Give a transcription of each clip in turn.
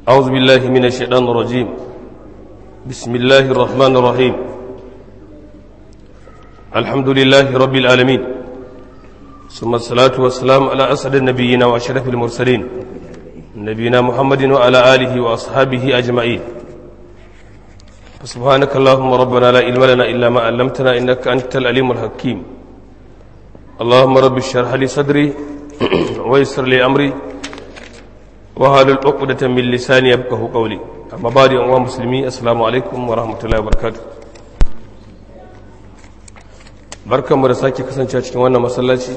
أعوذ بالله من الشيطان الرجيم بسم الله الرحمن الرحيم الحمد لله رب العالمين ثم الصلاة والسلام على أسعد النبيين وأشرف المرسلين نبينا محمد وعلى آله وأصحابه أجمعين سبحانك اللهم ربنا لا علم لنا إلا ما علمتنا إنك أنت العليم الحكيم اللهم رب اشرح لي صدري ويسر لي أمري وهل العقدة من لساني يبقه قولي أما بعد أيها المسلمين السلام عليكم ورحمة الله وبركاته barkan mu da sake kasance cikin wannan masallaci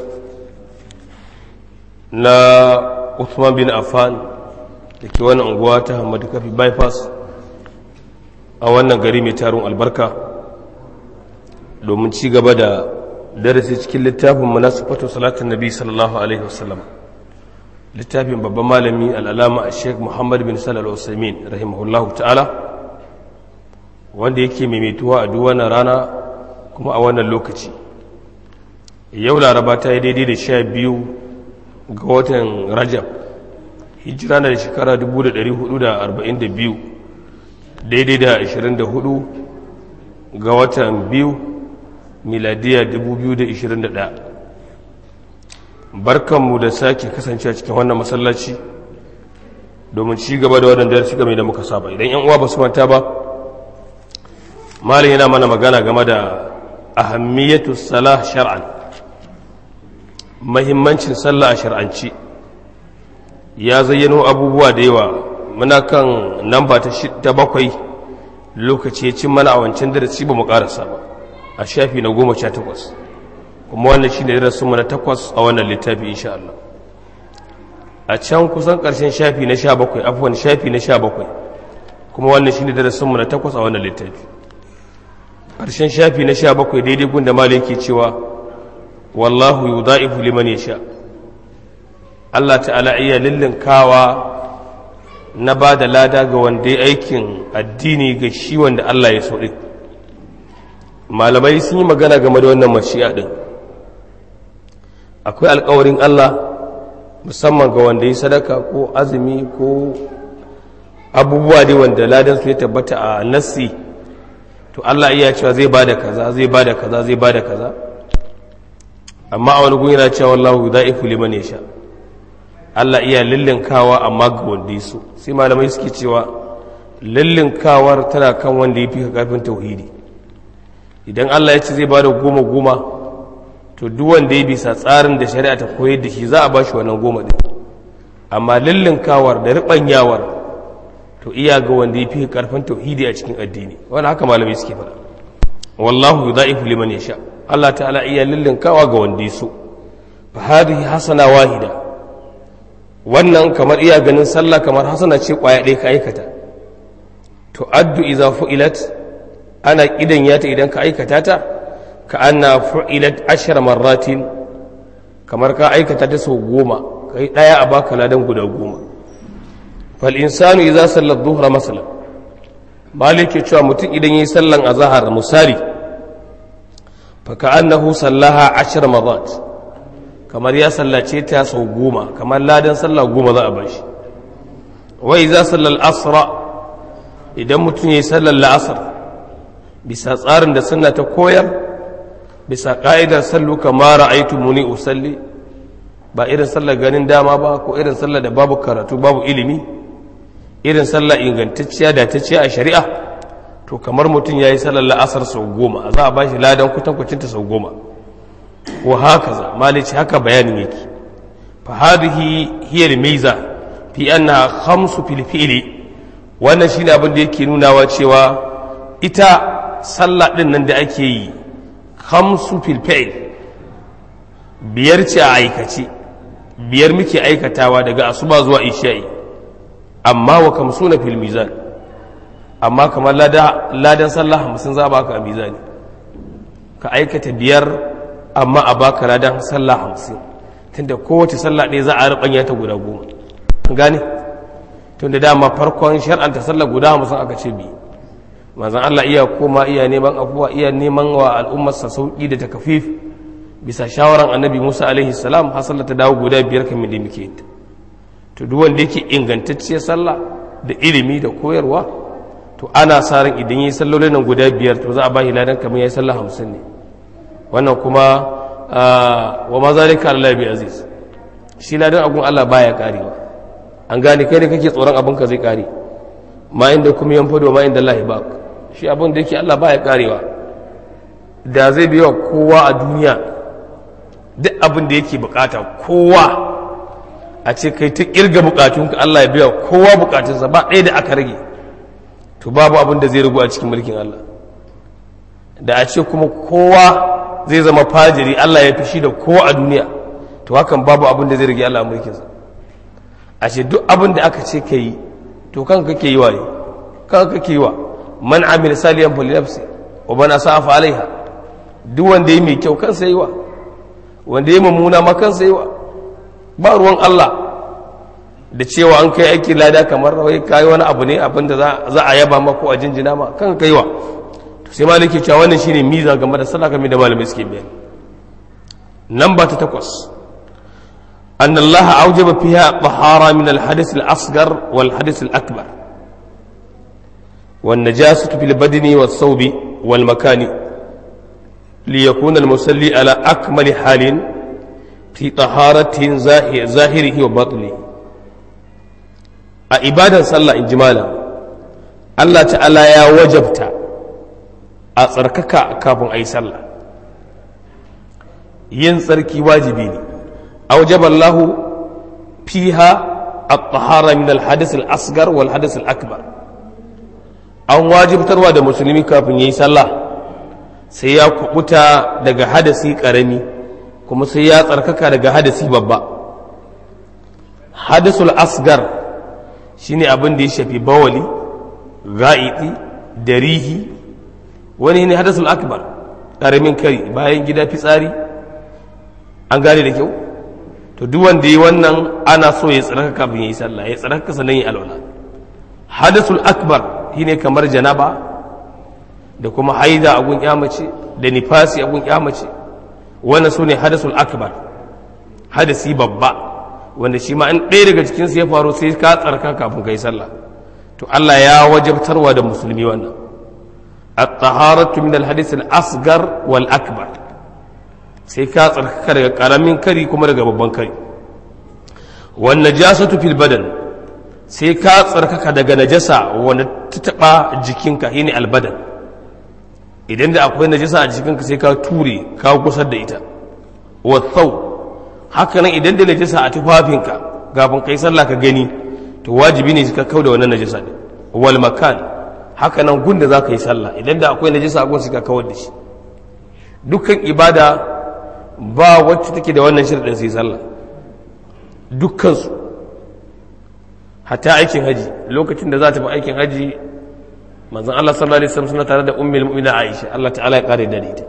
na Uthman bin Affan da ke wannan unguwa ta Hamadu Kafi bypass a wannan gari mai tarin albarka domin ci gaba da darasi cikin littafin munasifatu salatin nabi sallallahu alaihi wasallam littafin babban malami al'alama a sheik muhammad bin salal usaimin rahimahullahu ta'ala wanda yake maimaituwa a duwana rana kuma a wannan lokaci yau laraba ta yi daidai da sha biyu ga watan rajab hijira na da shekara 1442 daidai da 24 ga watan biyu miladiya 2021 barkanmu da sake kasance a cikin wannan masallaci domin ci gaba da wannan darasi game da muka saba idan yan uwa ba su manta ba malin yana mana magana game da ahammiyatu salah shar'an mahimmancin sallah a shar'anci ya zayyano abubuwa da yawa muna kan namba ta bakwai lokaci ya cin mana a wancan darasi ba mu karasa ba a shafi na goma sha takwas kuma wannan shi ne darasinmu na takwas a wannan littafi insha Allah a can kusan ƙarshen shafi na sha bakwai afuwan shafi na sha bakwai kuma wannan shi ne darasinmu na takwas a wannan littafi ƙarshen shafi na sha bakwai daidai gunda malin ke cewa wallahu yu da'ifu liman ya sha Allah ta'ala iya kawa na ba da lada ga wanda ya aikin addini ga shi wanda Allah ya so ɗin malamai sun yi magana game da wannan mashi'a ɗin akwai alkawarin Allah musamman ga wanda ya sadaka ko azumi ko abubuwa dai wanda ladan su ya tabbata a nassi to Allah iya cewa zai bada kaza zai bada kaza zai bada kaza amma a wani gun yana cewa wallahu da'ifu liman yasha Allah iya lillinkawa amma ga wanda ya so sai malamai suke cewa lillinkawar tana kan wanda ya fi ka karfin tauhidi idan Allah ya ce zai bada goma goma to duk wanda ya bisa tsarin da shari'a ta koyar da shi za a bashi wannan goma din amma lillinkawar da ribanyawar to iya ga wanda ya fi karfin tauhidi a cikin addini wanda haka malamai suke faɗa wallahu yudha'ifu liman yasha Allah ta'ala iya lillinkawa ga wanda ya so fa hadhihi hasana wahida wannan kamar iya ganin sallah kamar hasana ce kwaya ɗaya ka aikata to addu idza fu'ilat ana kidan yata idan ka aikata ta ka anna fu'ilat ashar marratin kamar ka aikata ta sau goma kai daya a baka ladan guda goma fal insanu idza salla dhuhra masalan malik ke cewa mutum idan yayi sallan azhar musari fa ka annahu sallaha ashar marrat kamar ya sallace ta sau goma kamar ladan sallah goma za a bashi wa idza salla al-asra idan mutum yayi sallar la'asar bisa tsarin da sunna ta koyar bisa ƙa'idar sallu kama ra'aitu muni usalli ba irin sallar ganin dama ba ko irin sallar da babu karatu babu ilimi irin sallar ingantacciya da ta ce a shari'a to kamar mutum ya yi sallar la'asar sau goma za a ba shi ladan kwatankwacinta sau goma ko haka za malici haka bayanin yake fa hadhihi hiya miza fi anna khamsu fil fi'li wannan shine abin da yake nunawa cewa ita sallah din nan da ake yi hamsu filfa'il biyar ce a aikace biyar muke aikatawa daga asuba zuwa isha'i amma wa kamsu na fil mizan amma kamar ladan sallah hamsin za a baka a mizani ka aikata biyar amma a baka ladan sallah hamsin tunda kowace sallah ɗaya za a rubanya ta guda goma gane tunda dama farkon shar'anta sallah guda hamsin aka ce biyu manzan Allah iya koma iya neman afuwa iya neman wa al'ummarsa sauƙi da takafif bisa shawaran annabi Musa alaihi salam har sallah ta dawo guda biyar kamar da muke yin to duk wanda yake ingantacciyar sallah da ilimi da koyarwa to ana sa ran idan yi sallolin nan guda biyar to za a ba shi ladan kamar yayi sallah hamsin ne wannan kuma wa ma zalika Allah bi aziz shi ladan agun Allah baya karewa an gane kai da kake tsoron abin ka zai kare ma inda kuma yan fado ma inda Allah ba shi abin da yake Allah baya karewa da zai biya kowa a duniya duk abin da yake bukata kowa a ce kai ta kirga bukatunka Allah ya biya kowa bukatunsa ba ɗaya da aka rage to babu abin da zai rigu a cikin mulkin Allah da a ce kuma kowa zai zama fajiri Allah ya fishi da kowa a duniya to hakan babu abin da zai rage Allah a mulkinsa a ce duk abin da aka ce ka yi to kan kake yi wa ne kan kake yi wa man amil saliyan fali nafsi wa bana sa'afa alaiha duk wanda yi mai kyau kansa yi wa wanda yi mummuna ma kansa yi wa ba ruwan Allah da cewa an kai aiki lada kamar wai kai wani abu ne abinda za a yaba ma ko a jinjina ma kan kai wa to sai maliki cewa wannan shine miza game da sallah game da malamai suke bayani nan ba ta takwas أن الله أوجب فيها طهارة من الحدث الأصغر والحدث الأكبر والنجاسة في البدن والثوب والمكان ليكون المصلي على أكمل حال في طهارة ظاهره وباطنه عبادة صلى إجمالا الله تعالى يا وجبت أتركك كافن أي صلى ينصرك واجبيني أوجب الله فيها الطهارة من الحدث الأصغر والحدث الأكبر an wajibtarwa da musulmi kafin ya yi sallah sai ya kubuta daga hadasi karami kuma sai ya tsarkaka daga hadasi babba hadasul asgar shine abin da ya shafi bawali ga'iti darihi wani ne hadasul akbar karamin kari bayan gida fitsari an gane da kyau to duk wanda yi wannan ana so ya tsaraka kafin ya yi sallah ya tsaraka sannan ya alwala hadasul akbar shine kamar janaba da kuma haida a gun mace da nifasi a gun mace wannan su ne hadasul akbar hadasi babba wanda shi ma an ɗaya daga cikinsu ya faru sai ka tsarka kafin ka yi sallah to Allah ya wajabtarwa da musulmi wannan at-taharatu min al-hadith al-asghar wal akbar sai ka tsarkaka daga karamin kari kuma daga babban kari wan najasatu fil badan sai ka tsarkaka daga najasa wanda ta taba jikinka shine albadan idan da akwai najasa a jikinka sai ka ture ka gusar da ita wa thau haka nan idan da najasa a tufafinka kafin kai sallah ka gani to wajibi ne ka kauda wannan najasa din wal makan haka nan gunda za ka yi sallah idan da akwai najasa a gun sai ka kawar da shi dukkan ibada ba wacce take da wannan shirin sai sallah dukkansu hatta aikin haji lokacin da za ta fi aikin haji manzon Allah sallallahu alaihi wasallam suna tare da ummul mu'mina Aisha Allah ta'ala ya kare da ita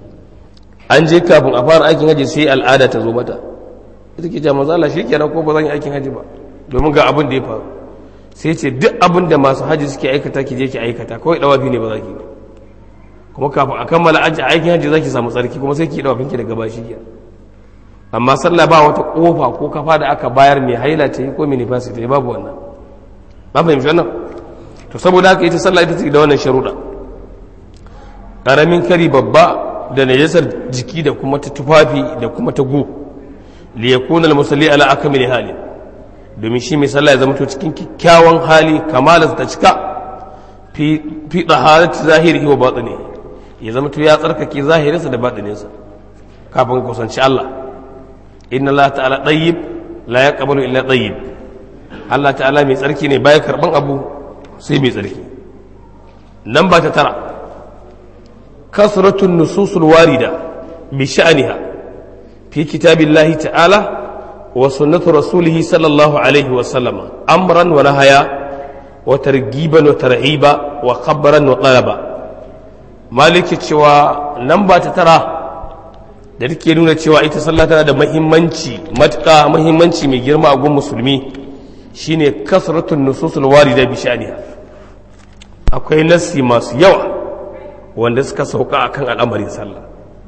an je kafin a fara aikin haji sai al'ada ta zo mata ita ke jama'a Allah shikenan ko ba zan yi aikin haji ba domin ga abin da ya faru sai ce duk abin da masu haji suke aikata ki je ki aikata kawai dawafi ne ba za ki kuma kafin a kammala aikin haji za ki samu tsarki kuma sai ki yi dawafin ki daga bashi kenan amma sallah ba wata kofa ko kafa da aka bayar mai haila ce ko mai nifasi ta babu wannan ba fahimci wannan to saboda haka ita sallah ita ce da wannan sharuɗa ƙaramin kari babba da najasar jiki da kuma ta tufafi da kuma ta go li yakuna al musalli ala akmali hali domin shi mai sallah ya zama to cikin kyakkyawan hali kamala ta cika fi fi taharati zahirihi wa batini ya zama to ya tsarkake zahirinsa da batininsa kafin kusanci Allah inna Allah ta'ala ɗayyib la ya ƙabalu illa ɗayyib Allah ta'ala mai tsarki ne baya karɓan abu sai mai tsarki nan ba ta tara kasratun nususul warida bi sha'aniha fi kitabillahi ta'ala wa sunnatu rasulihi sallallahu alaihi wa sallama amran wa nahaya wa targiban wa tarhiba wa khabbaran wa talaba maliki cewa nan ba ta tara da take nuna cewa ita sallah tana da mahimmanci matuƙa mahimmanci mai girma a gun musulmi shine kasratun nususul warida bi sha'niha akwai nassi masu yawa wanda suka sauka akan al'amarin sallah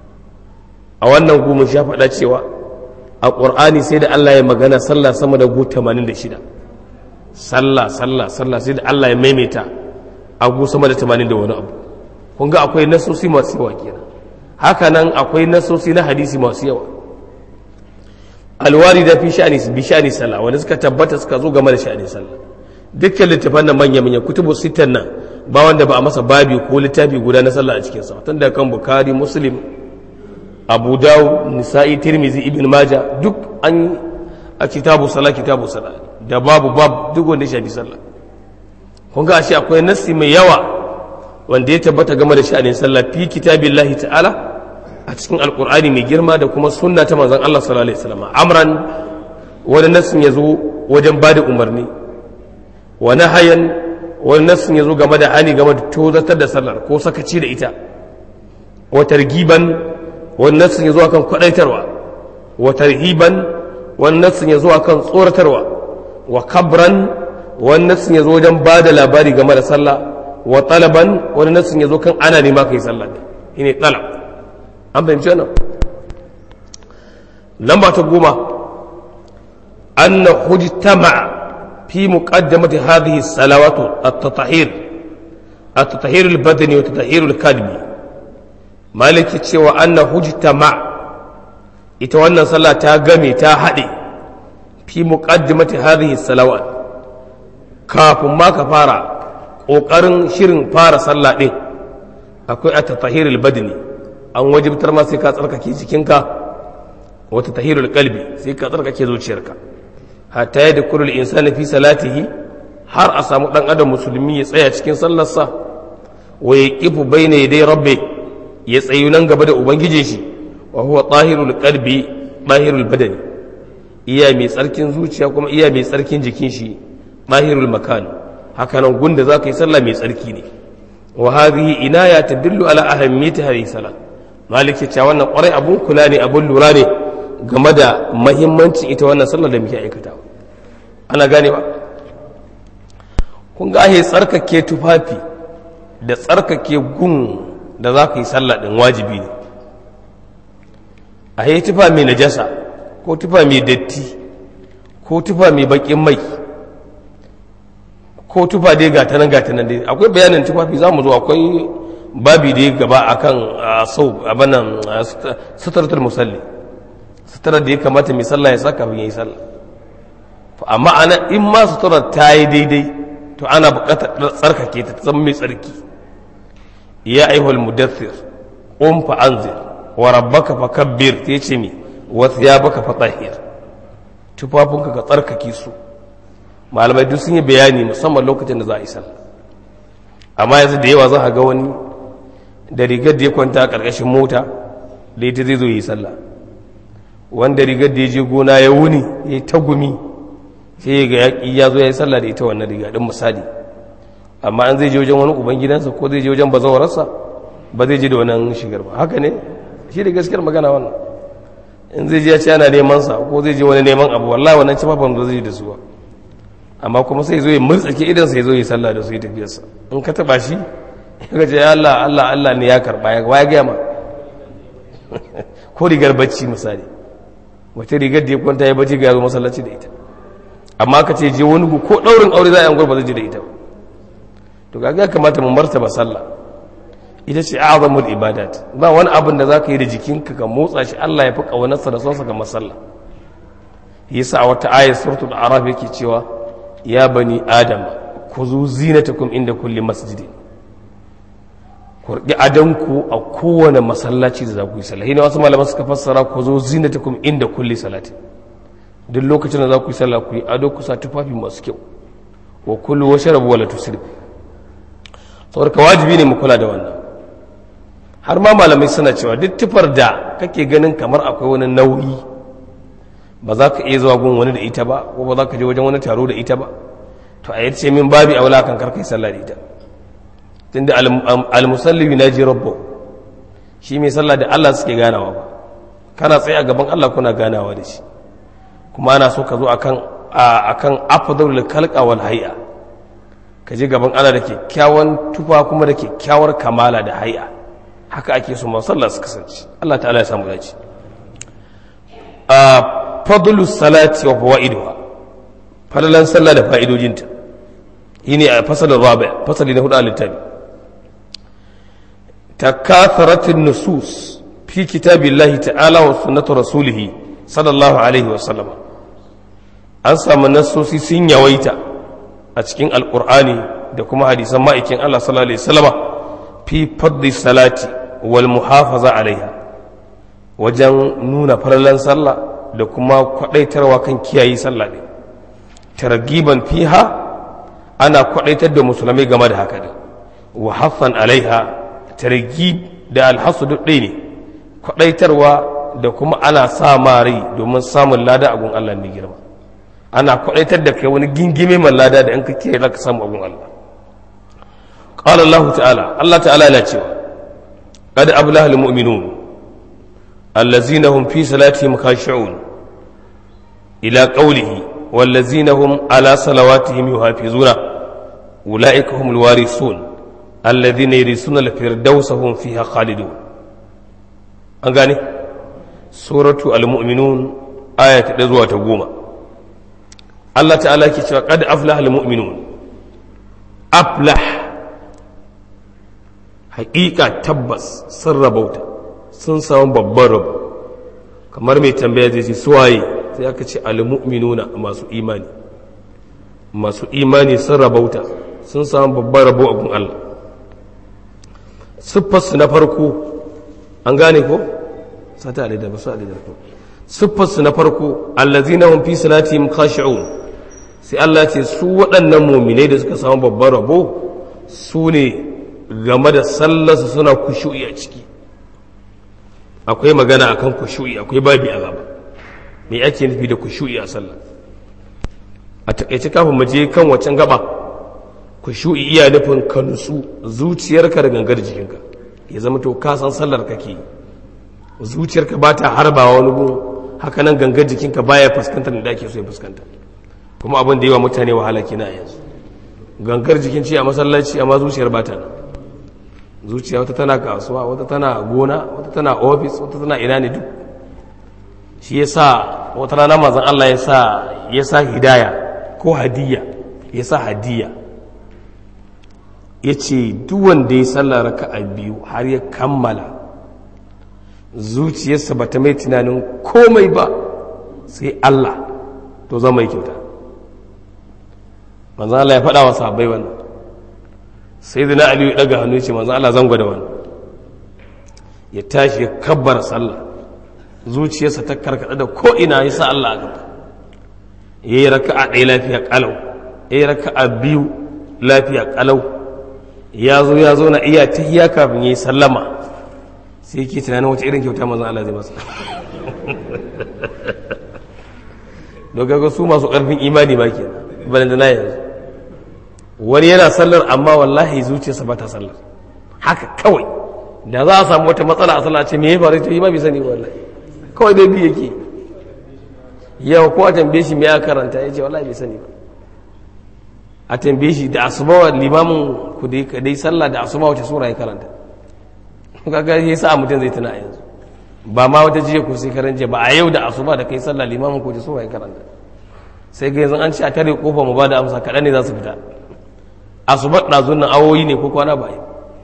a wannan gumin sha faɗa cewa a ƙur'ani sai da Allah ya magana sallah sama da gu 86 sallah sallah sallah sai da Allah ya maimaita abu sama da 80 da wani abu kun ga akwai nasosi masu yawa kenan haka nan akwai nasosi na hadisi masu yawa alwari da fi sha'ani bi sha'ani sallah wanda suka tabbata suka zo game da sha'ani sallah dukkan littafan nan manya manya kutubu sittan nan ba wanda ba a masa babi ko littafi guda na sallah a cikin sa tun da kan bukhari muslim abu dawud nisa'i tirmizi ibn majah duk an a kitabu sallah kitabu sallah da babu bab duk wanda ya shafi sallah kun ga ashe akwai nassi mai yawa wanda ya tabbata game da sha'anin sallah fi kitabillahi ta'ala a cikin alkur'ani mai girma da kuma sunna ta manzon Allah sallallahu alaihi wasallam amran wani nassin yazo wajen bada umarni wa nahayan wani nassin yazo game da hani game da tozatar da sallar ko sakaci da ita wa targiban wani nassin yazo akan kwadaitarwa wa tarhiban wani nassin yazo akan tsoratarwa wa kabran wani nassin yazo wajen bada labari game da sallah wa talaban wani nassin yazo kan ana nema kai sallah ne shine talab an fahimci wannan lamba ta goma anna hujtama fi muqaddamati hadhihi salawatu at-tatahhir at-tatahhir al-badani wa at-tatahhir al-qalbi maliki cewa anna hujtama ita wannan sallah ta game ta hade fi muqaddamati hadhihi salawat kafin ma ka fara kokarin shirin fara sallah din akwai at-tatahhir al-badani an wajibtar ma sai ka tsarkake jikinka wata tahirul kalbi sai ka tsarkake zuciyarka hatta ya da kurul insani fi salatihi har a samu dan adam musulmi ya tsaya cikin sallarsa wa ya kifu baina yadai rabbe ya tsayu nan gaba da ubangije shi wa huwa tahirul kalbi tahirul badani iya mai tsarkin zuciya kuma iya mai tsarkin jikin shi tahirul makan haka nan gunda za ka yi sallah mai tsarki ne wa hadhihi inaya tadullu ala ahammiyati hadhihi salat malik ya ce wannan kwarai abun kula ne abun lura ne game da mahimmancin ita wannan sallar da muke aikata ana gane ba kun ga ahe tsarkake tufafi da tsarkake gun da za ka yi sallah ɗin wajibi ne a yi tufa mai najasa ko tufa mai datti ko tufa mai baƙin mai ko tufa dai gatanan gatanan dai akwai bayanin tufafi za mu zo akwai babi da ya gaba a kan sau abannan sutaratul musalli suturar da ya kamata mai sallah ya saka ya yi sallah amma ana in ma suturar ta yi daidai to ana bukatar tsarkake ta zama mai tsarki ya aihul mudaththir qum fa anzir wa rabbaka fa kabbir ta ce mi wa thiyabaka fa tahhir tufafinka ka tsarkake su malamai duk sun yi bayani musamman lokacin da za a yi sallah amma yanzu da yawa za a ga wani da rigar da ya kwanta a ƙarƙashin mota da ita zai zo yi sallah wanda rigar da ya je gona ya wuni ya yi tagumi sai ga yaƙi ya zo ya yi sallah da ita wannan riga ɗin misali amma an zai je wajen wani uban gidansa ko zai je wajen bazawararsa ba zai je da wannan shigar ba haka ne shi da gaskiyar magana wannan in zai je ya ce ana neman sa ko zai je wani neman abu wallahi wannan ci ba zai je da su ba amma kuma sai zo ya murtsake idan sai zo ya sallah da su ya tafiyarsa in ka taba shi ya ce ya Allah Allah Allah ne ya karba ya ya gaya ma ko rigar bacci misali wata rigar da ya kwanta ya bacci ga yazo masallaci da ita amma ka ce je wani ko daurin aure za a yi ba zai je da ita to ga ya kamata mu martaba sallah ita ce azamul ibadat ba wani abin da zaka yi da jikinka ka motsa shi Allah ya fi kaunarsa da sonsa ga masalla yasa a wata ayat suratul araf yake cewa ya bani adam ku zu zinatakum inda kulli masjidin ku riƙi adanku a kowane masallaci da za ku yi sallah ne wasu malaman suka fassara ku zo zinatakum inda kulli salati duk lokacin da za ku yi sallah ku yi ado ku sa tufafi masu kyau wa kullu wa sharabu wala tusrif saboda wajibi ne mu kula da wannan har ma malamai suna cewa duk tufar da kake ganin kamar akwai wani nauyi ba za ka iya zuwa gun wani da ita ba ko ba za ka je wajen wani taro da ita ba to a yace min babi aula kan karkai sallah da ita tunda almusalli yunaji rabbu shi mai sallah da Allah suke ganawa ba kana tsaye a gaban Allah kuna ganawa da shi kuma ana so ka zo akan akan afdalul khalqa wal hay'a ka je gaban Allah da kyakkyawan tufa kuma da kyakkyawar kamala da hay'a haka ake so ma sallah su kasance Allah ta'ala ya samu dace fadlus salati wa fawaiduha falalan sallah da fa'idojinta yi ne a fasalin rabi fasali na hudu a littafi takatharatun nusus fi kitabillahi ta'ala wa sunnatu rasulihi sallallahu alaihi wa sallama an samu nasosi sun yawaita a cikin alkur'ani da kuma hadisan ma'aikin Allah sallallahu alaihi wasallama fi fadli salati wal muhafaza alaiha wajen nuna farallan sallah da kuma kwadaitarwa kan kiyaye sallah ne targiban fiha ana kwadaitar da musulmai game da haka ne wa haffan alaiha targib da alhasu duk ɗaya ne kwadaitarwa da kuma ana sa mari domin samun lada a gun Allah ne girma ana kwadaitar da kai wani gingime mai lada da in ka kiyaye zaka samu a gun Allah qala Allah ta'ala Allah ta'ala yana cewa qad ablaha almu'minun allazina hum fi salatihim khashi'un ila qawlihi والذين هم على صلواتهم يحافظون أولئك هم الوارثون الذين يرثون الفردوس هم فيها خالدون أنغاني سورة المؤمنون آية تدزوة تقوم الله تعالى كتاب قد أفلح المؤمنون أفلح حقيقة تبس سر بوتا sun samu babban rabo kamar mai tambaya zai ce suwaye sai aka ce almu'minuna masu imani masu imani sun rabauta sun samu babban rabo abin Allah siffarsu na farko an gane ko sata da ba su da ko siffarsu na farko allazina hum fi salatihim khashi'un sai Allah ce su waɗannan mu'minai da suka samu babban rabo su ne game da sallarsu suna kushu'i a ciki akwai magana akan kushu'i akwai babi a gaba me ake nufi da kushu'i a sallah a takaice kafin mu je kan wacan gaba kushu'i iya nufin ka nutsu zuciyarka da gangar jikinka ya zama to ka san sallar kake zuciyarka ba ta harbawa wani gun haka nan gangar jikinka baya fuskantar da ake so ya fuskanta kuma abin da yawa mutane wahala kina yanzu gangar jikin ce a masallaci amma zuciyar ba ta nan zuciya wata tana kasuwa wata tana gona wata tana ofis wata tana ina ne duk shi ya sa wata rana mazan Allah ya sa ya sa hidaya ko hadiya ya sa hadiya ya ce wanda ya sallar raka a biyu har ya kammala zuciyarsa ba ta mai tunanin komai ba sai Allah to zama yi kyauta manzan Allah ya faɗa wa sahabbai wannan sai zina aliyu ya ɗaga hannu ya ce manzan Allah zan gwada wannan ya tashi ya kabbar sallah zuciyarsa ta karkada da ko'ina ya sa Allah a gaba ya yi raka a ɗaya lafiya ƙalau ya yi raka a biyu lafiya ƙalau ya zo ya zo na iya ta hiya kafin ya yi sallama sai yake tunanin wata irin kyauta mazan Allah zai masa dogaga su masu ƙarfin imani ba ke bayan da na yanzu wani yana sallar amma wallahi zuciyarsa ba ta sallar haka kawai da za a samu wata matsala a sallah ce me ya faru ta yi ma bai sani wallahi kawai dai biyu yake yau ko a tambaye shi me ya karanta ya ce wallahi bai sani ba a tambaye shi da asuba wa limamin ku dai sallah da asuba wace sura ya karanta kaga ya sa mutum zai tuna yanzu ba ma wata jiya ko sai karan jiya ba a yau da asuba da kai sallah limamin ku wace sura ya karanta sai ga yanzu an ce a tare kofa mu ba da amsa kaɗan ne za su fita asuba ɗazun nan awoyi ne ko kwana ba yi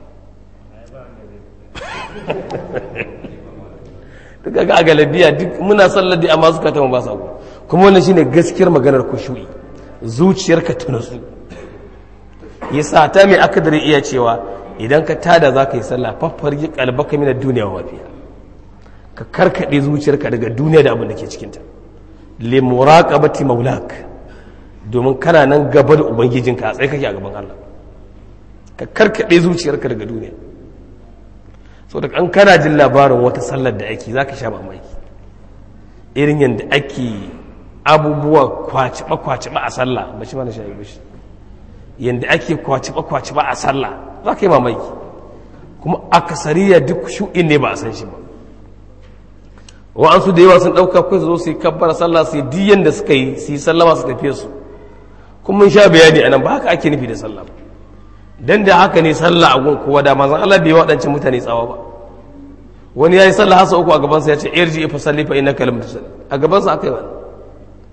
duk ga a galabiya duk muna sallar da amma suka ta ba sa kuma wannan shine gaskiyar maganar kushu'i zuciyarka ta nasu yasa ta mai akadari iya cewa idan ka tada za ka yi sallah faffarji kalbaka mina duniya wa mafiya ka karkade zuciyarka daga duniya da abin da ke cikinta li muraqabati maulak domin kana nan gaba da ubangijinka a tsaye kake a gaban Allah ka karkade zuciyarka daga duniya so da an kana jin labarin wata sallar da ake za ka sha mamaki irin yadda ake abubuwa kwaciba-kwaciba a sallah ba shi mana shayi bashi yadda ake kwaciba-kwaciba a sallah za ka yi mamaki kuma akasariya duk shu'in ne ba a san shi ba wa'ansu da yawa sun ɗauka kai zo su yi kabbar sallah su yi diyan da suka yi su yi sallama su tafiye su kuma mun sha bayani a nan ba haka ake nufi da sallah ba dan da haka ne sallah a gun kowa da manzon Allah bai waɗancan mutane tsawa ba wani yayi sallah hasa uku a gaban sa ya ce irji fa salli fa innaka lam tusalli a gaban sa akai wani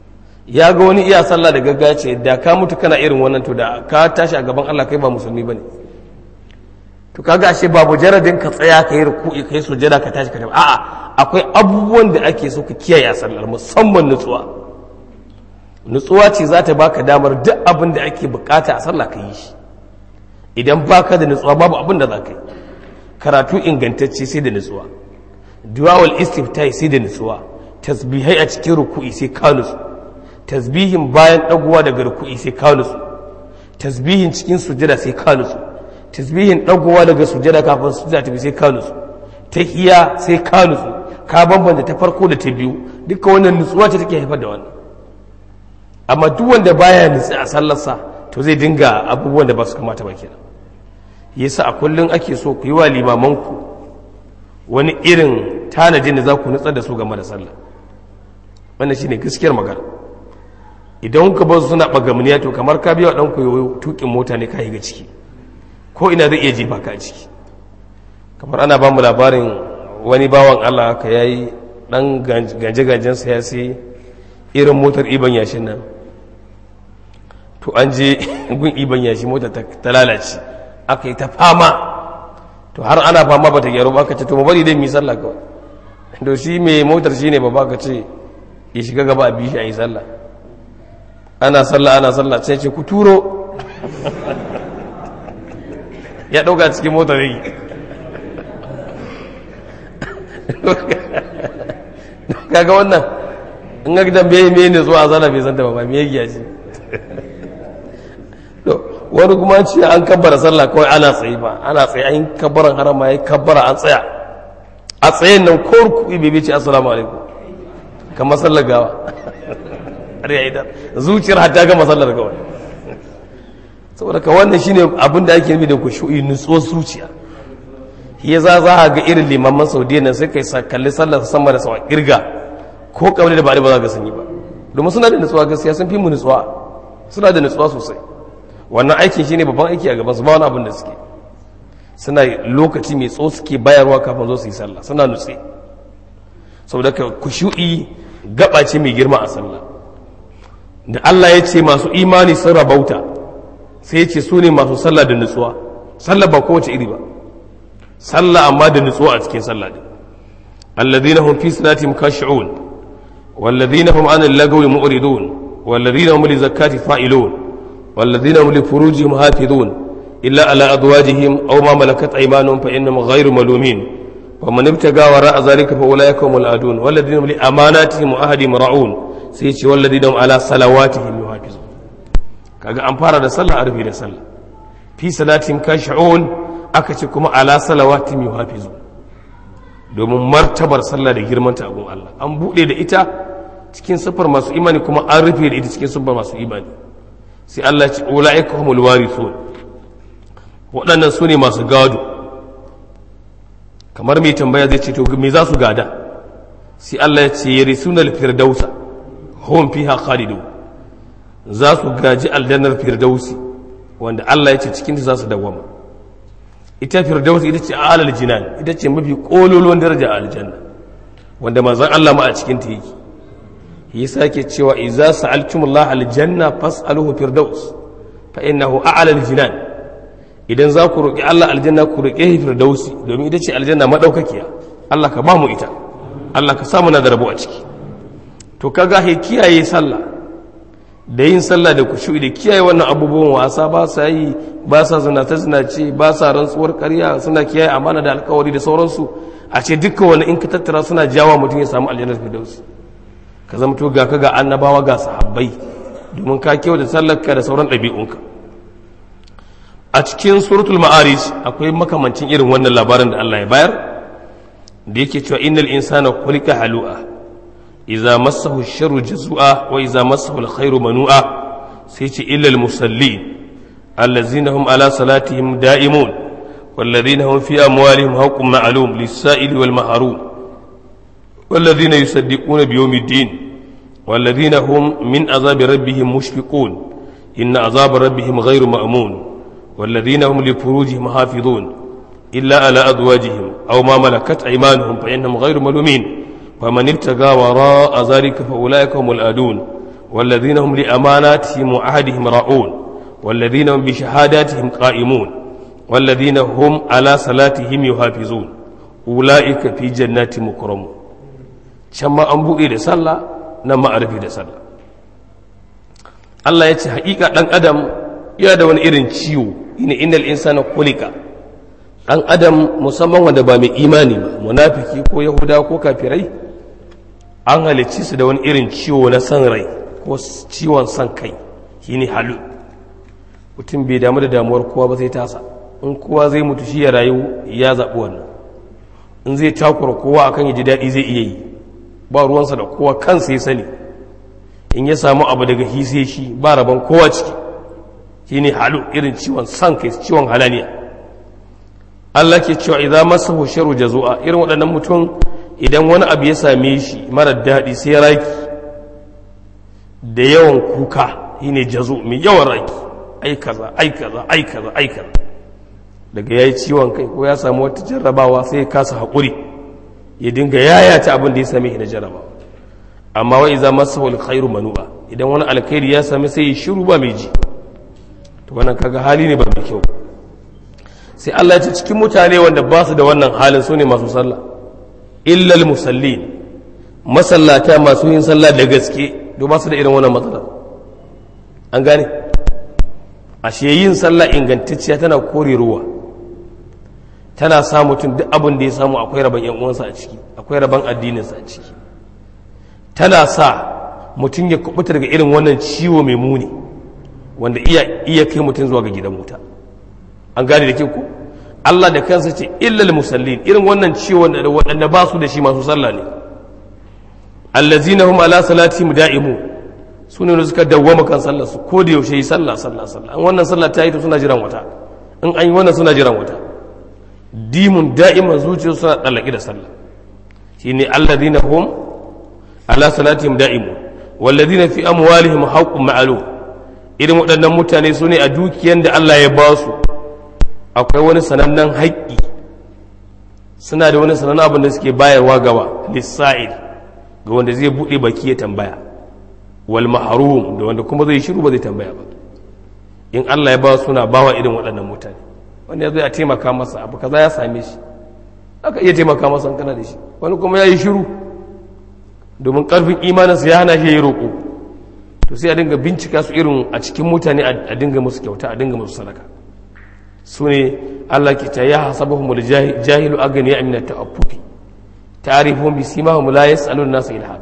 ya ga wani iya sallah da gaggawa ce da ka mutu kana irin wannan to da ka tashi a gaban Allah kai ba musulmi bane to kaga ashe babu jaradin ka tsaya ka yi ruku'i kai sujada ka tashi ka tafi a'a akwai abubuwan da ake so ka kiyaye a sallar musamman nutsuwa nutsuwa ce za ta baka damar duk abin da ake bukata a sallah ka yi shi idan baka da nutsuwa babu abin da za ka yi karatu ingantacce sai da nutsuwa duwawal istiftahi sai da nutsuwa tasbihai a cikin ruku'i sai ka nutsu tasbihin bayan dagowa daga ruku'i sai ka nutsu tasbihin cikin sujada sai ka nutsu tasbihin dagowa daga sujada kafin sujada ta sai ka nutsu tahiya sai ka nutsu ka bambanta ta farko da ta biyu duka wannan nutsuwa ce take haifar da wannan amma duk wanda baya nutsi a sallarsa to zai dinga abubuwan da ba su kamata ba kenan yasa a kullum ake so ku yi wa limamanku wani irin tanadin da za ku nutsar da su game da sallah wannan shine gaskiyar magana idan ka ba su suna bagamuniya to kamar ka biya wa ɗan koyo tukin mota ne ka ga ciki ko ina zai iya jefa ka a ciki kamar ana ba mu labarin wani bawan Allah ka yayi dan ganje-ganjen sa ya sai irin motar iban yashin nan to an je gun iban yashi motar ta lalace aka yi ta fama to har ana fama ba ta gyaru ba ka ce to mu bari dai mu yi sallah kawai to shi mai motar shi ne ba ka ce ya shiga gaba a bishi a yi sallah ana sallah ana sallah sai ce ku turo ya ɗauka cikin motar yi kaga wannan in ga gidan bai mai ne zuwa zana bai zanta ba ba mai giya ce wani kuma ce an kabbara sallah kawai ana tsaye ba ana tsaye an kabbaran harama ya kabbara an tsaya a tsayen nan ko ruku'i bai ce assalamu alaikum kamar sallar gawa har ya idan zuciyar hatta ga masallar kawai saboda ka wannan shine abin da ake nufi da ku shu'i nutsuwar zuciya ya za za ga irin limaman saudiya nan sai kai kalli sallar sama da sawa kirga ko kawai da ba ba za ga sun yi ba domin suna da nutsuwa gaskiya sun fi mu nutsuwa suna da nutsuwa sosai wannan aikin shine babban aiki a gaban su ba wani abin da suke suna lokaci mai tso suke bayarwa kafin zo su yi sallah suna nutse saboda ka kushu'i gaba ce mai girma a sallah da Allah ya ce masu imani sun rabauta sai ya ce su ne masu sallah da nutsuwa sallah ba kowace iri ba sallah amma da nutsuwa a cikin sallah din alladhina hum fi salatihim khashi'un walladhina hum 'anil lagwi mu'ridun walladhina hum li zakati fa'ilun walladhina hum li furujihim hafizun illa ala azwajihim aw ma malakat aymanuhum fa innahum ghayru malumin wa man ibtaga wara'a dhalika fa ulaika humul adun walladhina hum li amanatihim wa ahdihim ra'un sai ce walladhina hum ala salawatihim yuhafizun kaga an fara da sallah a rufe da sallah fi salatihim khashi'un aka ce kuma ala salawatin yuhafizu domin martabar sallah da girman ta abun Allah an bude da ita cikin sifar masu imani kuma an rufe da ita cikin sifar masu imani sai Allah ce ulaika humul warithun waɗannan su ne masu gado kamar mai tambaya zai ce to me za su gada sai Allah ya ce yarisuna al-firdausa hum fiha khalidun za su gaji aljannar firdausi wanda Allah ya ce cikin ta za su dawwama ita firdaus ita ce alal jinan ita ce mafi kololuwan daraja a aljanna wanda manzon Allah ma a cikin ta yake yasa yake cewa idza sa'altumullah aljanna fas'aluhu firdaus fa innahu a'la aljinan idan za ku roki Allah aljanna ku roke shi firdausi domin ita ce aljanna madaukakiya Allah ka ba mu ita Allah ka samu na da rabo a ciki to kaga he kiyaye sallah da yin sallah da kushu'i da kiyaye wannan abubuwan wasa ba sa yi ba sa zinace zinace ba sa rantsuwar karya suna kiyaye amana da alkawari da sauransu a ce dukkan wani in ka tattara suna jawa mutum ya samu aljannar firdaus ka zama to ga ka ga annabawa ga sahabbai domin ka kewa da sallarka da sauran ɗabi'unka a cikin suratul ma'arij akwai makamancin irin wannan labarin da Allah ya bayar da yake cewa innal insana khuliqa halu'a إذا مسه الشر جزوعا وإذا مسه الخير منوعا سيتي إلا المصلين الذين هم على صلاتهم دائمون والذين هم في أموالهم حق معلوم للسائل والمحروم والذين يصدقون بيوم الدين والذين هم من عذاب ربهم مشفقون إن عذاب ربهم غير مأمون والذين هم لفروجهم حافظون إلا على أزواجهم أو ما ملكت أيمانهم فإنهم غير ملومين فمن ابتغى وراء ذلك فأولئك هم الآدون والذين هم لأماناتهم وعهدهم راعون والذين هم بشهاداتهم قائمون والذين هم على صلاتهم يحافظون أولئك في جنات مكرمون شما أنبوئي لسالة نما أعرفي لسالة Allah ya ce haƙiƙa ɗan adam yana da wani irin ciwo ina innal insana kulika ɗan adam musamman wanda ba mai imani ba munafiki ko yahuda ko kafirai an halicci su da wani irin ciwo na san rai ko ciwon san kai shine halu mutum bai damu da damuwar kowa ba zai tasa in kowa zai mutu shi ya rayu ya zaɓi wannan in zai takura kowa akan ya ji daɗi zai iya yi ba ruwansa da kowa kansa ya sani in ya samu abu daga hise shi ba rabon kowa ciki shi ne halu irin ciwon san kai ciwon halaniya Allah ke cewa idan masa husharu jazu'a irin waɗannan mutum idan wani abu ya same shi mara daɗi sai raki da yawan kuka shi ne jazu mai yawan raki ai kaza ai kaza ai kaza ai kaza daga ya yi ciwon kai ko ya samu wata jarrabawa sai ya kasa haƙuri ya dinga yayata abin da ya same shi na jarrabawa amma wa iza masahu alkhairu manu'a idan wani alkhairi ya sami sai ya shiru ba mai ji to wannan kaga hali ne ba mai kyau sai Allah ya ce cikin mutane wanda ba su da wannan halin su ne masu sallah illal musallin masallata masu yin sallah da gaske to ba su da irin wannan matsalar an gane ashe yin sallah ingantacciya tana kore ruwa tana sa mutum duk abin da ya samu akwai rabon yan uwansa a ciki akwai rabon addininsa a ciki tana sa mutum ya kubuta daga irin wannan ciwo mai muni wanda iya iya kai mutum zuwa ga gidan wuta an gane da ke ku Allah da kansa ce illal musallin irin wannan ciwon da waɗanda ba su da shi masu sallah ne allazina hum ala salatihim da'imu su ne suka dawwama kan sallar su ko da yaushe yi sallah sallah sallah an wannan sallah ta yi to suna jiran wata in an yi wannan suna jiran wata dimun da'iman zuciya suna dallaki da sallah shine allazina hum ala salatihim da'imu wallazina fi amwalihim haqqun ma'lum irin waɗannan mutane su ne a dukiyan da Allah ya ba su akwai wani sanannen haƙƙi suna da wani sanannen abin da suke bayarwa gaba lissa'il ga wanda zai buɗe baki ya tambaya wal mahrum da wanda kuma zai shiru ba zai tambaya ba in Allah ya ba suna bawa irin waɗannan mutane wanda ya zo ya taimaka masa abu kaza ya same shi aka iya taimaka masa kana da shi wani kuma ya yi shiru domin ƙarfin imaninsa ya hana shi ya yi roƙo to sai a dinga bincika su irin a cikin mutane a dinga musu kyauta a dinga musu sadaka su ne Allah ke ta ya hasabahum da jahilu agani ya amina ta'affufi ta'rifun bi simahum la yas'alun nasu ilhad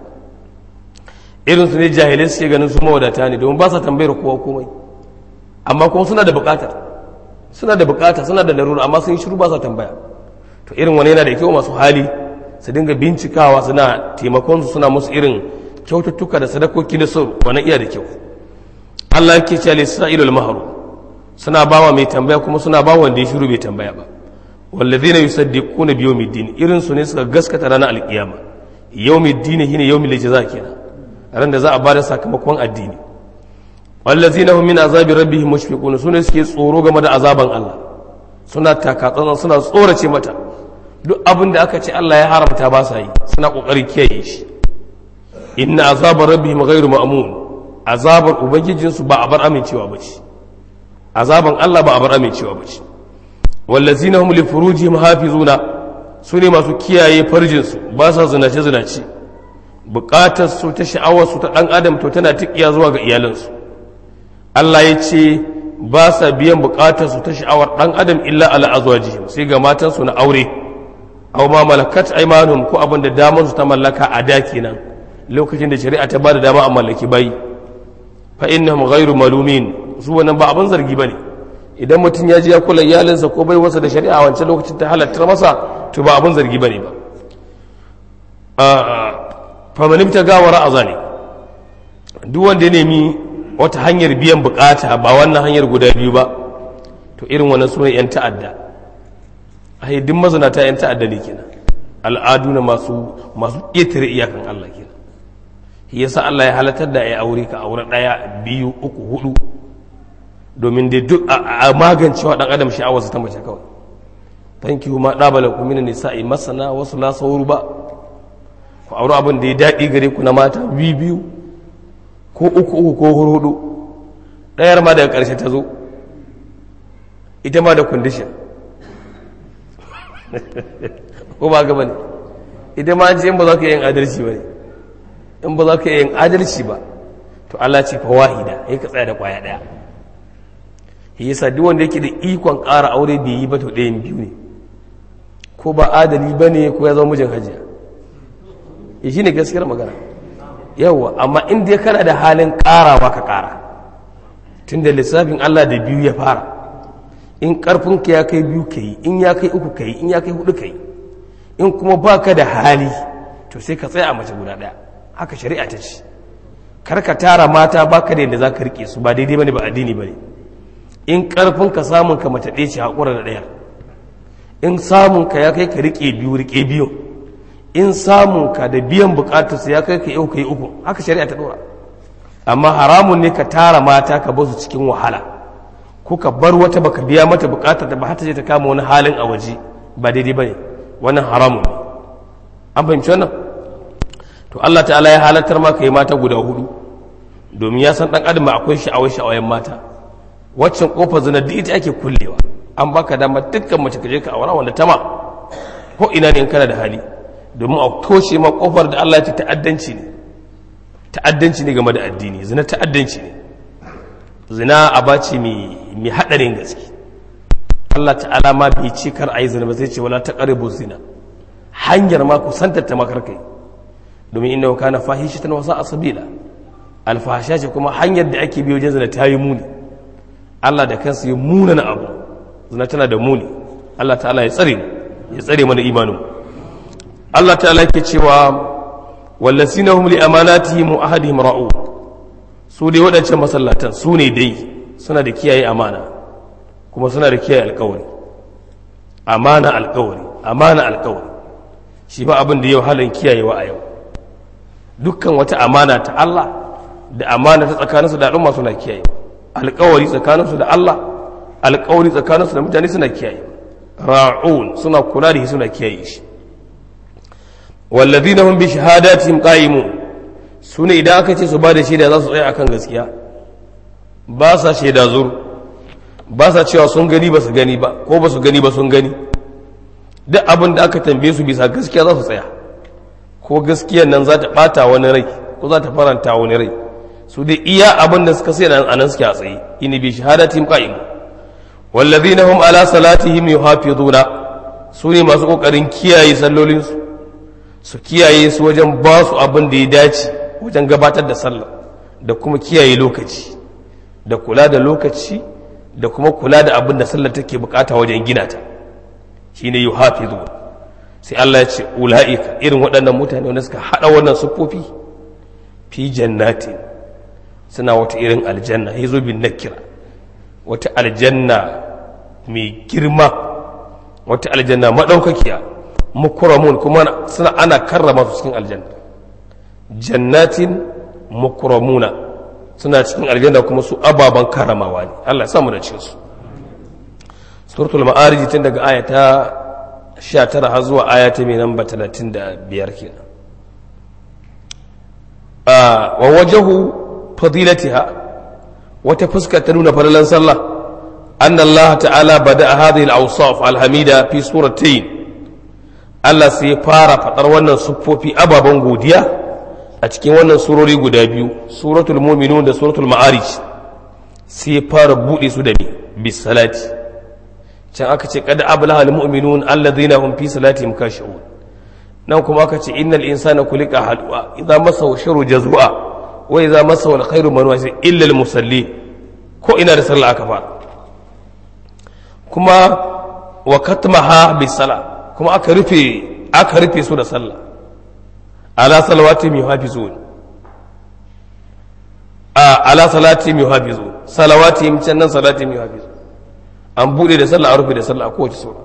irin su ne jahilai suke ganin su mawadata ne domin ba sa tambayar kowa komai amma kuma suna da bukatar suna da bukata suna da larura amma sun yi shiru ba sa tambaya to irin wani yana da kyau masu hali su dinga bincikawa suna taimakon su suna musu irin kyaututtuka da sadakoki na sau wani iya da kyau Allah yake ce lisa'ilul mahru suna bawa mai tambaya kuma suna bawa wanda ya shiru bai tambaya ba wallazina yusaddiquna bi yawmiddin irin su ne suka gaskata ranar alkiyama yawmiddin shine yawmil jaza kenan ran da za a bada sakamakon addini wallazina hum min azabi rabbihim mushfiqun sune suke tsoro game da azaban Allah suna takatsantsan suna tsorace mata duk abin da aka ce Allah ya haramta ba sa yi suna kokari kiyaye shi inna azabar rabbihim ghairu ma'mun azabar ubangijinsu ba a bar amincewa ba ce azaban Allah ba a bar amincewa ba ce wallazina hum li furujihim hafizuna su ne masu kiyaye farjinsu ba sa zinace zinace bukatar su ta sha'awar su ta dan adam to tana tikiya zuwa ga iyalansu Allah ya ce ba sa biyan bukatar su ta sha'awar dan adam illa ala azwajihim sai ga matan su na aure aw ma malakat aymanuhum ko abin da damar su ta mallaka a da kenan lokacin da shari'a ta bada dama a mallaki bayi fa innahum ghairu malumin su wannan ba abin zargi bane idan mutum ya ji ya kula iyalinsa ko bai wasa da shari'a wancan lokacin ta halatta masa to ba abin zargi bane ba fa man ibtaga wara azali duk wanda ya nemi wata hanyar biyan bukata ba wannan hanyar guda biyu ba to irin wannan sunan yan ta'adda ai duk mazinata yan ta'adda ne kenan al'adu na masu masu ƙetare iyakan Allah kenan shi yasa Allah ya halatar da ya aure ka aure ɗaya biyu uku hudu domin dai duk a magancewa ɗan adam sha'awarsa ta mace kawai tanki ma ɗabala ku mina nisa'i masana wasu la sauru ba ku aure abin da ya daɗi gare ku na mata biyu biyu ko uku uku ko hudu ɗayar ma daga ƙarshe ta zo ita ma da kundishin ko ba gaba ne ita ma ce in ba za ka yin adalci ba ne in ba za ka yin adalci ba to Allah ce fa wahida ya ka tsaya da kwaya ɗaya ya yasa duk wanda yake da ikon ƙara aure bai yi ba to ɗayan biyu ne ko ba adali ba ne ko ya zama mijin hajiya ya shi ne gaskiyar magana yawwa amma inda ya kana da halin ƙarawa ka ƙara tun da lissafin Allah da biyu ya fara in ƙarfinka ya kai biyu ka yi in ya kai uku ka yi in ya kai hudu ka yi in kuma ba ka da hali to sai ka tsaya a mace guda ɗaya haka shari'a ta ce kar ka tara mata ba ka da yadda za ka riƙe su ba daidai ba ne ba addini ba ne in ƙarfinka samun ka mace ɗaya ce haƙura da ɗaya in samun ka ya kai ka riƙe biyu riƙe biyu in samun ka da biyan bukatarsa ya kai ka yau ka yi uku haka shari'a ta dora amma haramun ne ka tara mata ka basu cikin wahala ko ka bar wata baka biya mata bukatar da ba ta je ta kama wani halin a waje ba daidai bane wannan haramun ne an fahimci wannan to Allah ta'ala ya halartar ma ka yi mata guda hudu domin ya san dan adam akwai sha'awai sha'awayen mata waccan kofar zina duk ita ake kullewa an baka dama dukkan mace ka je ka aura wanda tama ko ina ne in kana da hali domin a toshe ma kofar da Allah ya ce ta'addanci ne ta'addanci ne game da addini zina ta'addanci ne zina abaci mai haɗarin gaske Allah ta'ala ma bai ce kar a yi zina ba zai ce wala taqrabu zina hanyar ma ku santa ta makar kai domin inna kana fahishatan wa sa'a sabila alfahasha ce kuma hanyar da ake biyo wajen zina ta yi muni Allah da kansa ya muna na abu zina tana da muni Allah ta'ala ya tsare ya tsare mana imanin Allah ta'ala yake cewa wallazina hum li amanatihim wa ahadihim ra'u su dai waɗancan masallatan su ne dai suna da kiyaye amana kuma suna da kiyaye alkawari amana alkawari amana alkawari shi ba abin da yau halin kiyayewa a yau dukkan wata amana ta Allah da amana ta tsakaninsu da al'umma suna kiyaye alkawari tsakaninsu da Allah alkawari tsakaninsu da mutane suna kiyaye ra'un suna kula da shi suna kiyaye shi wallazina hum bi shahadatihim qa'imun sune idan aka ce su ba da shaida za su tsaya akan gaskiya ba sa shaida zur ba sa cewa sun gani ba su gani ba ko ba su gani ba sun gani duk abin da aka tambaye su bisa gaskiya za su tsaya ko gaskiyar nan za ta bata wani rai ko za ta faranta wani rai su dai iya abin da suka sai a nan suke a tsaye ini bi shahadatihim qa'imun wallazina hum ala salatihim yuhafizuna su ne masu kokarin kiyaye sallolinsu su kiyaye su wajen ba su abin da ya dace wajen gabatar da sallah da kuma kiyaye lokaci da kula da lokaci da kuma kula da abin da sallah take bukata wajen gina ta shine yuhafizu sai Allah ya ce ulaika irin waɗannan mutane wanda suka hada wannan sufofi fi jannati suna wata irin aljanna yazo bin nakira wata aljanna mai girma wata aljanna madaukakiya mukramun kuma suna ana karrama su cikin aljanna jannatin mukramuna suna cikin aljanna kuma su ababan karamawa ne Allah ya samu da cikin su suratul ma'arij tun daga ayata 19 har zuwa ayata mai namba 35 kenan a wa wajhu fadilatiha wata fuska ta nuna falalan sallah anna Allah ta'ala bada hadhihi al-awsaf al-hamida fi suratayn Allah sai ya fara faɗar wannan siffofi ababen godiya a cikin wannan surori guda biyu suratul muminun da suratul ma'arij sai ya fara buɗe su da ni bis salati can aka ce kada ablaha al mu'minun alladhina hum fi salatihim khashi'un nan kuma aka ce innal insana khuliqa halwa idza masahu sharru jazua wa idza masahu al khairu manwa illa al musalli ko ina da sallah aka fara kuma wa katmaha bis salat kuma aka rufe aka rufe su da sallah ala salawati mi hafizun a ala salati mi hafizun salawati mi can nan salati mi hafizun an bude da sallah a rufe da sallah a kowace sura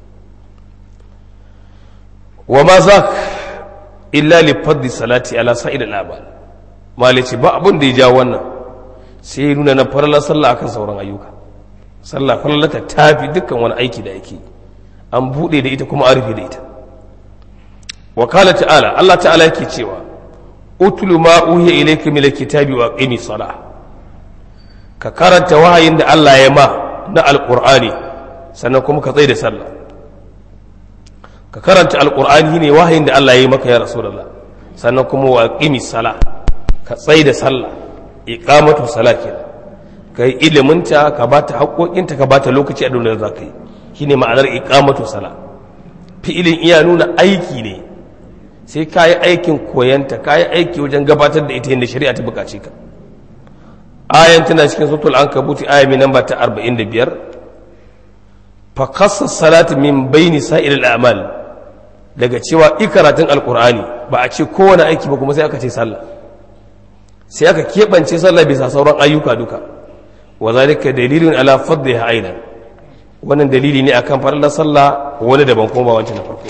wa ma zak illa li fadli salati ala sa'id al-abal malici ba abun da ya ja wannan sai nuna na farala sallah akan sauran ayyuka sallah farallata tafi dukkan wani aiki da yake yi an buɗe da ita kuma an rufe da ita wakala ta'ala Allah ta'ala yake cewa utlu ma uhiya ilayka min alkitabi wa aqimi salah ka karanta wahayin da Allah ya ma na alqur'ani sannan kuma ka tsaye da sallah ka karanta alqur'ani ne wahayin da Allah ya yi maka ya rasulullah sannan kuma wa aqimi salah ka tsaye da sallah iqamatu salah kenan ka yi iliminta ka ba ta haƙoƙinta ka ba ta lokaci a duniyar za ka yi shi ne ma'anar iƙamatu sala fi'ilin iya nuna aiki ne sai ka yi aikin koyanta ka yi aiki wajen gabatar da ita yadda shari'a ta buƙace ka ayan tana cikin sautul an kabuti aya mai namba ta arba'in da biyar fa kasa salatu min baini sa'il al'amal daga cewa ikaratun alƙur'ani ba a ce kowane aiki ba kuma sai aka ce sallah sai aka keɓance sallah bisa sauran ayyuka duka وذلك دليل على فضلها أيضا wannan dalili ne akan farallar sallah wani daban kuma ba wancan na farko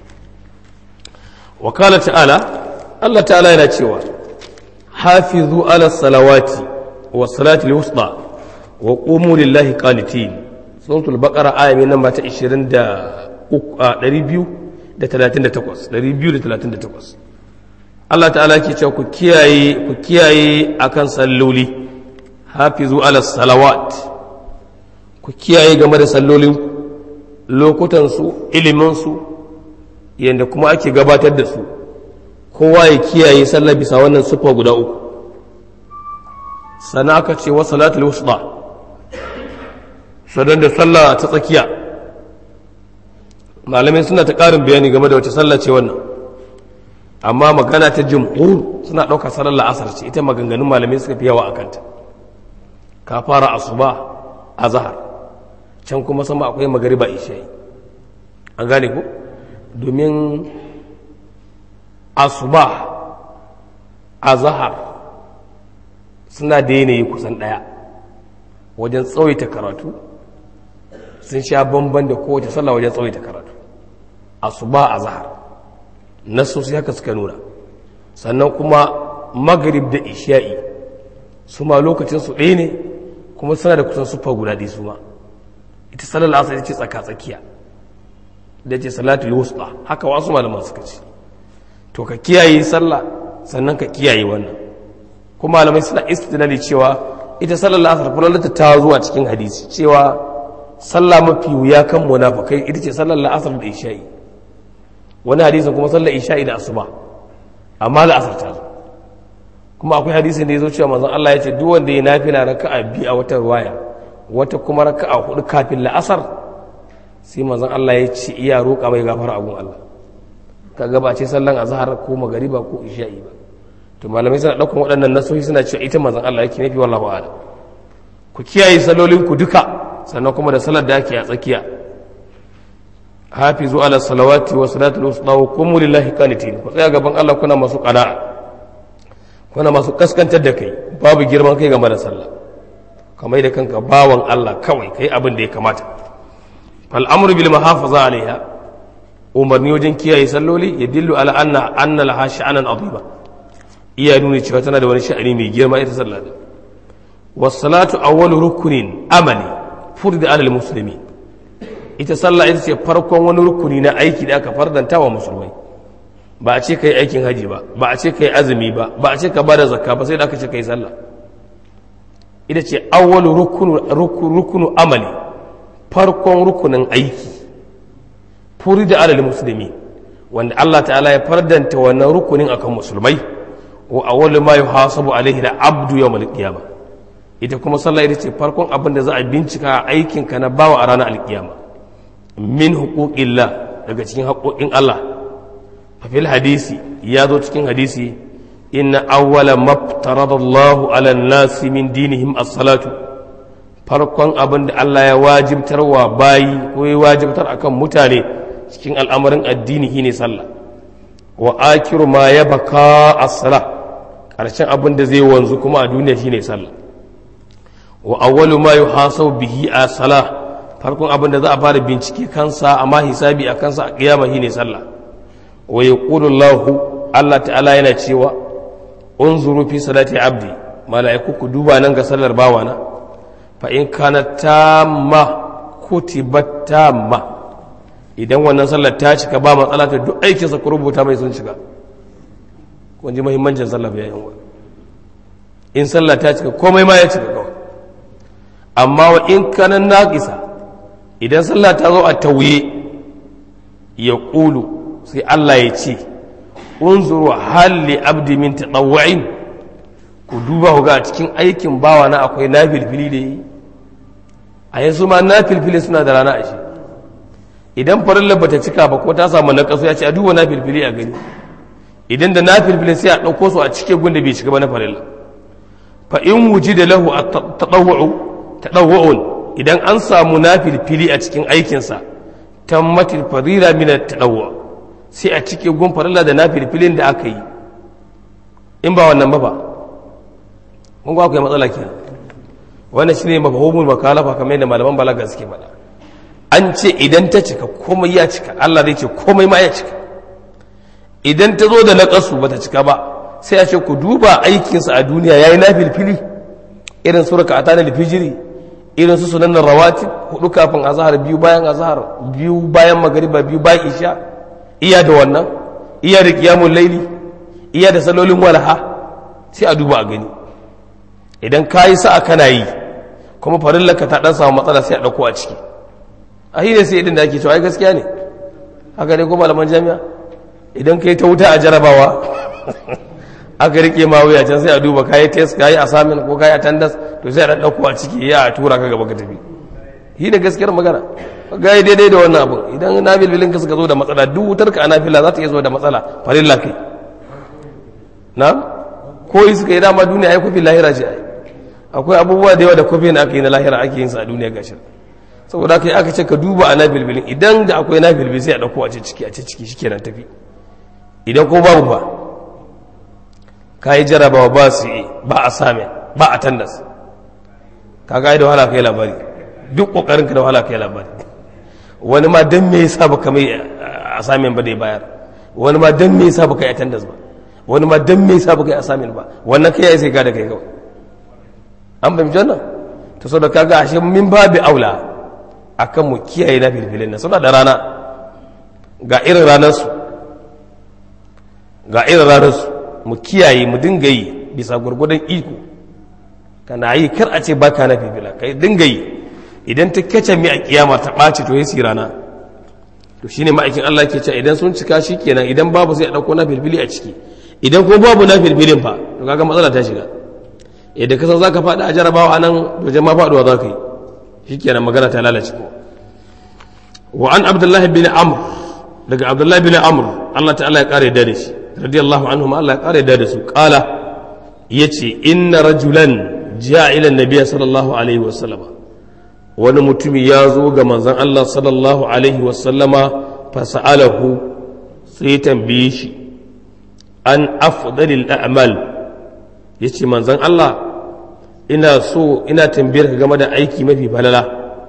wa kala ta'ala Allah ta'ala yana cewa hafizu ala salawati wa salati al-wusta wa qumu lillahi qanitin suratul baqara aya mai namba ta 20 da 238 238 Allah ta'ala ke cewa ku kiyaye ku kiyaye akan salloli hafizu ala salawat ku kiyaye game da sallolin lokutansu iliminsu yadda kuma ake gabatar da su kowa ya kiyaye sallah bisa wannan sufa guda uku sana aka ce wa salatul wusta sadan da sallah ta tsakiya malamai suna ta ƙarin bayani game da wace sallah ce wannan amma magana ta jumhur suna ɗaukar sallar la'asar ce ita maganganun malamai suka fi yawa a kanta ka fara asuba a zahar can kuma sama akwai magariba isha'i an gane ku domin asuba a zahar suna da yanayi kusan ɗaya wajen tsawaita karatu sun sha bamban da kowace sallah wajen tsawaita karatu asuba a zahar nasosi haka suka nuna sannan kuma magarib da isha'i su ma lokacinsu ɗaya ne kuma suna da kusan sufa guda ɗaya su ma ita salar la'asar ita ce tsaka-tsakiya da ce salatul wusta haka wasu malaman suka ce to ka kiyaye sallah sannan ka kiyaye wannan kuma malamai suna istidlali cewa ita sallar la'asar kullum ta zuwa cikin hadisi cewa sallah mafi wuya kan munafikai ita ce sallar la'asar da isha'i wani hadisin kuma sallar isha'i da asuba amma la'asar ta zo kuma akwai hadisin da ya zo cewa manzon Allah ya ce duk wanda ya nafila raka'a biyu a wata ruwaya wata kuma raka'a hudu kafin la'asar sai manzon Allah ya ce iya roƙa mai gafara abun Allah kaga ba ce sallan azhar ko magariba ko isha'i ba to malamai suna ɗaukan waɗannan nasohi suna cewa ita manzon Allah yake nufi wallahu a'lam ku kiyaye salolin ku duka sannan kuma da salar da ake a tsakiya hafizu ala salawati wa salatul wusta wa qumu lillahi qanitin ku tsaya gaban Allah kuna masu qana'a kuna masu kaskantar da kai babu girman kai game da sallah kamar da kanka bawan Allah kawai kai abin da ya kamata fal amru bil muhafaza alaiha umarni wajen kiyaye salloli ya dillu ala anna anna laha sha'anan azima iya nuna cewa tana da wani sha'ani mai girma ita sallah da was salatu awwalu rukunin amali furda ala muslimi ita sallah ita ce farkon wani rukuni na aiki da aka fardanta wa musulmai ba a ce kai aikin haji ba ba a ce kai azumi ba ba a ce ka bada zakka ba sai da aka ce kai sallah ita ce awwalu rukunu rukunu amali farkon rukunin aiki furida alal musulmi wanda Allah ta'ala ya fardanta wannan rukunin akan musulmai wa awwalu ma yuhasabu alaihi da abdu yawmal qiyama ita kuma sallah ita ce farkon abin da za a bincika aikin ka na bawa a ranar alkiyama min huquqillah daga cikin haƙoƙin Allah fa fil hadisi ya zo cikin hadisi inna awwala maftaradallahu ala nasi min dinihim as-salatu farkon abin da Allah ya wajibtar wa bayi ko ya wajibtar akan mutane cikin al'amarin addini shine sallah wa akiru ma ya baka as-sala ƙarshen abin da zai wanzu kuma a duniya shine sallah wa awwalu ma yuhasabu bihi as-sala farkon abin da za a fara bincike kansa amma hisabi a kansa a kiyama shine sallah wa yaqulu Allah Allah ta'ala yana cewa unzuru fi salati abdi mala'iku ku duba nan ga sallar bawana fa in kana tamma kutibat tamma idan wannan sallar ta cika ba matsala ta duk aikinsa ku rubuta mai sun cika kun ji muhimmancin sallah bayan wa in sallah ta cika komai ma ya cika kawai amma wa in kanan naqisa idan sallah ta zo a tauye ya ƙulu sai Allah ya ce unzuru halli abdi min tadawwa'in ku duba ku ga a cikin aikin bawa na akwai nafilfili da yi a yanzu ma nafilfili suna da rana a shi idan farilla bata cika ba ko ta samu na kaso ya ce a duba nafilfili a gani idan da nafilfili sai a ɗauko su a cike gunda bai cika ba na farilla fa in wuji da lahu a taɗawwa'un idan an samu nafilfili a cikin aikinsa tammatil fadila min at-tadawwu sai a cike gun farilla da nafilfilin da aka yi in ba wannan ba ba kun ga akwai matsala kenan wannan shine mafhumul makalafa kamar yadda malaman balaga suke faɗa an ce idan ta cika komai ya cika Allah zai ce komai ma ya cika idan ta zo da naƙasu ba ta cika ba sai a ce ku duba aikinsa a duniya ya yi nafilfili irin suraka a tanar fijiri irin su sunan rawati hudu kafin azahar biyu bayan azahar biyu bayan magariba biyu bayan isha iya da wannan iya da kiyamun laili iya da salolin walha sai a duba a gani idan ka yi sa'a kana yi kuma farillaka ta dan samu matsala sai a ɗauko a ciki a hira sai idan da ake cewa ai gaskiya ne haka ne ko malaman jami'a idan ka yi ta wuta a jarabawa aka rike ma wuya can sai a duba kayi test kayi assignment ko kayi attendance to sai a dan dauko a ciki ya a tura ka gaba ka tafi shi ne gaskiyar magana ga yi daidai da wannan abin idan na bilbilin ka suka zo da matsala duk wutar ka ana fila za ta iya zo da matsala farilla kai na ko yi suka yi dama duniya ai kofi lahira ce ai akwai abubuwa da yawa da kofi na aka yi na lahira ake yin sa a duniya gashin saboda haka aka ce ka duba a na bilbilin idan da akwai na bilbil sai a dauko a ce ciki a ce ciki shikenan tafi idan ko babu ba ka yi jarabawa ba su yi ba a same ba a tandas ka ga da wahala kai labari duk kokarinka da wahala kai labari wani ma dan me yasa baka mai a samen ba da ya bayar wani ma dan me yasa baka yi tandas ba wani ma dan me yasa baka yi a samen ba wannan kai yayi sai ka da kai kawai an fahimci wannan to saboda kaga ashe min babu aula akan mu kiyaye na filfilin nan suna da rana ga irin ranar su ga irin ranar su mu kiyaye mu dinga yi bisa gurgudan iko kana yi kar a ce baka na fifila kai dinga yi idan ta kace mi a kiyama ta ɓaci to yasi rana to shine ma'aikin Allah ke cewa idan sun cika shi kenan idan babu sai a dauko na filfili a ciki idan ko babu na filfilin fa to kaga matsala ta shiga idan ka san zaka faɗi a jarabawa anan to jama'a faɗuwa za ka yi shikenan magana ta lalace ko wa an abdullahi bin amr daga abdullahi bin amr Allah ta'ala ya kare da shi radiyallahu anhum Allah ya kare da su kala yace inna rajulan ja'a ila nabiyyi sallallahu alaihi wa sallama wani mutumi ya zo ga manzon Allah sallallahu alaihi wa sallama fa sa'alahu sai tambaye shi an afdalil a'mal yace manzon Allah ina so ina tambayar ka game da aiki mafi falala